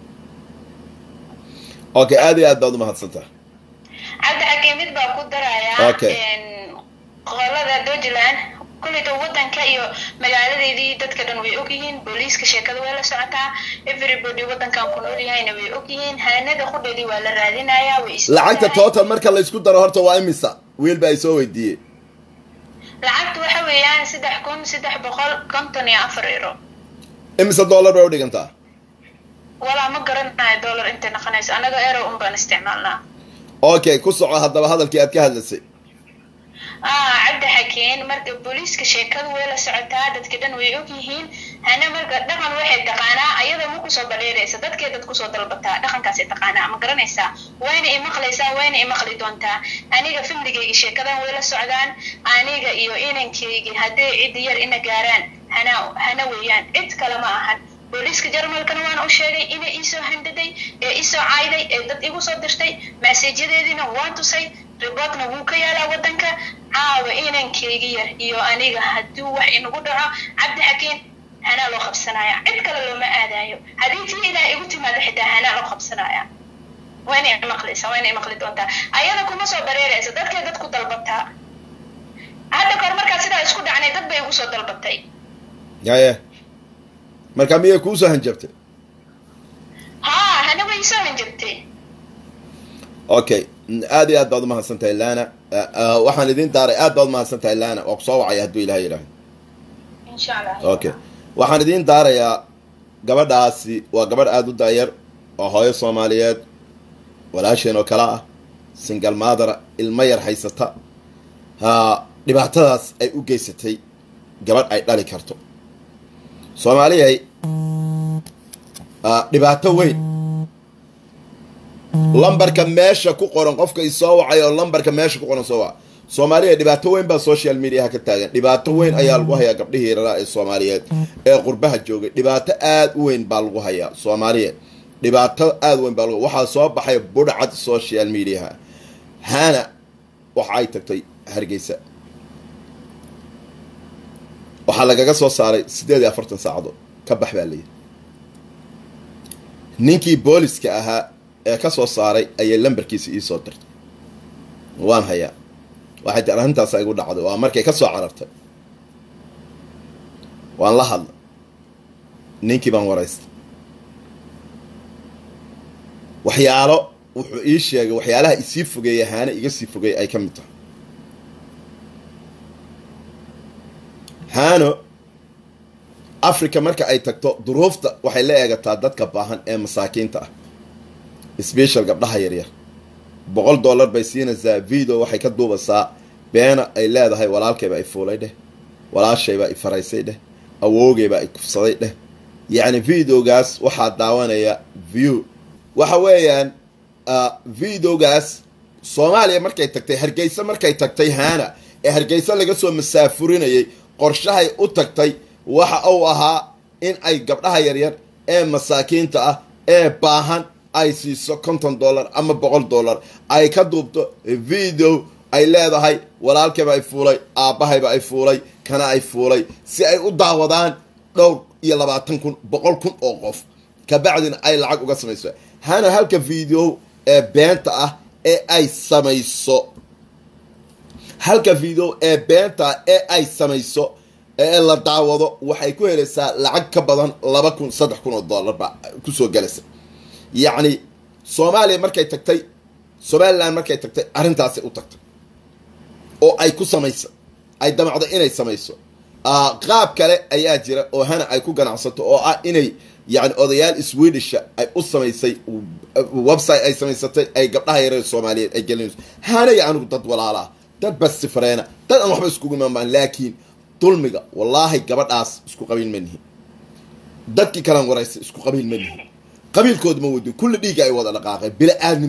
okay aada iyo aad baad umahadsantaha cabdi xakee mid baa ku darayaa Okay. qolada dojland kulleyta wadanka iyo magaaladeedii dadka dhan way ogyihiin booliiska sheekada way la socotaa everybody wadankan ku nool yahayna way ogyihiin hanada qudheedii waa la raadinayaa way is lacagta total marka laysku daro horta waa imisa wiil baa isoo weydiiyey lacagtu waxa weeyaan saddex kun saddex boqol konton iyo afar euro imisa dollar bay udhigantaa walaa ma garanayo dollar intay noqonayso anaga euro un baan isticmaalnaa okay ku soco haddaba hadalkii aad ka hadlaysay ah cabdi xakeen marka booliiska sheekadu way la socotaa dadka dhan way ogyihiin hana marka dhaqan waxay taqaanaa ayada ma kusoo baleeraysa dadkay dad kusoo dalbataa dhaqankaasay taqaanaa ma garanaysaa wayna imaqlaysaa wayna imaqli doontaa aniga filmigayga sheekadan way la socdaan aniga iyo inankaygi hadday cid yar ina gaaraan hana hana weeyaan cid kale ma ahan booliiska jarmalkana waan u sheegay inay iisoo handaday ee iisoo cayday ee dad igu soo dirtay maseejyadeediina waan tusay riboodna wuu ka yaalaa wadanka caawa inankaygi yar iyo aniga hadduu wax inagu dhaco cabdi xakiin hanaa loo qabsanaya cid kale looma aadayo haddii tii ilaah igu timaado xitaa hanaa loo qabsanaya wayna imaqlaysaa wayna imaqli doontaa ayada kuma soo bareeraysa dadkay dad ku dalbataa hadda kahor markaa sidaa isku dhacnay dad bay igu soo dalbatay yaye marka miyay kuusoo hanjabtay haa hana way isoo hanjabtay okay aad iyo aad baad umahadsan tahay lana waxaan idin daaray aad baad umahadsan tahay lana waa kusoo wacaya hadduu ilaah yidhaaho insha allah okay waxaan idiin daarayaa gabadhaasi waa gabadh aada u daayar oo hooyo soomaaliyeed walaasheen oo kale ah single maadara ilmo yar haysata ha dhibaatadaas ay u geysatay gabadh ay dhali karto soomaaliyay dhibaato weyn lambarka meesha ku qoran qofka isoo wacay oo lambarka meesha ku qoran soo waca soomaaliya dhibaato weyn baa social mediaha ka taagan dhibaato weyn ayaa lagu hayaa gabdhihii raraa ee soomaaliyeed ee qurbaha joogay dhibaato aada u weyn baa lagu hayaa soomaaliya dhibaato aada weyn baa lagu waxaa soo baxay budhcad social mediaha hana waxa ay tagtay hargeysa waxaa lagaga soo saaray siddeed iyo afartan saacadood ka bax baa layidhi ninkii booliska ahaa ee ka soo saaray ayay lambarkiisa iisoo dirtay waan hayaa waxay tii arrintaasa igu dhacday waa markay ka soo carartay waan la hadlay ninkii baan waraystay waxyaalo wuxuu ii sheegay waxyaalaha isii fogeeya haane iga sii fogeeyay ay ka mid tahay haano africa marka ay tagto duruufta waxay la eegataa dadka baahan ee masaakiinta ah special gabdhaha yaryar boqol dollar bay siinaysaa video waxay ka duubaysaa beena ay leedahay walaalkayba i fuulay dheh walaashayba i faraysay dheh awoogayba i kufsaday dheh yacni videogaas waxaa daawanaya view waxa weeyaan videogaas soomaaliya markay tagtay hargeysa markay tagtay haana ee hargeysa laga soo masaafurinayay qorshahay u tagtay waxa uu ahaa in ay gabdhaha yaryar ee masaakiinta ah ee baahan ay siiso konton dollar ama boqol dollar ay ka duubto video ay leedahay walaalkayba ay fuulay aabbahayba ay fuulay kana ay fuulay si ay u daawadaan dhowr iyo labaatan kun boqol kun oo qof kabacdina ay lacag uga samayso hana halka video ee beenta ah ee ay samayso halka video ee beenta ah ee ay samayso ee la daawado waxay ku helaysaa lacag ka badan laba kun saddex kun oo dollar ba kusoo galaysa yacni soomaaliya markay tagtay somalilan markay tagtay arrintaasay u tagtay oo ay ku samaysa ay damacdo inay samayso qaab kale ayaa jira oo hana ay ku ganacsato oo ah inay yani odayaal swedisha ay u samaysay website ay samaysatay ay gabdhaha yareer soomaaliyeed ay gelinayso hanaya anigu dad walaalaa dad basifareena dad aan waxba iskugu imaanbaan laakiin dulmiga wallaahi gabadhaas isku qabiil ma nihin dadkii kalan waraysa isku qabiil ma nihin qabiilkooda ma wadin kulli dhiigga ay wada dhaqaaqeen bila aadmi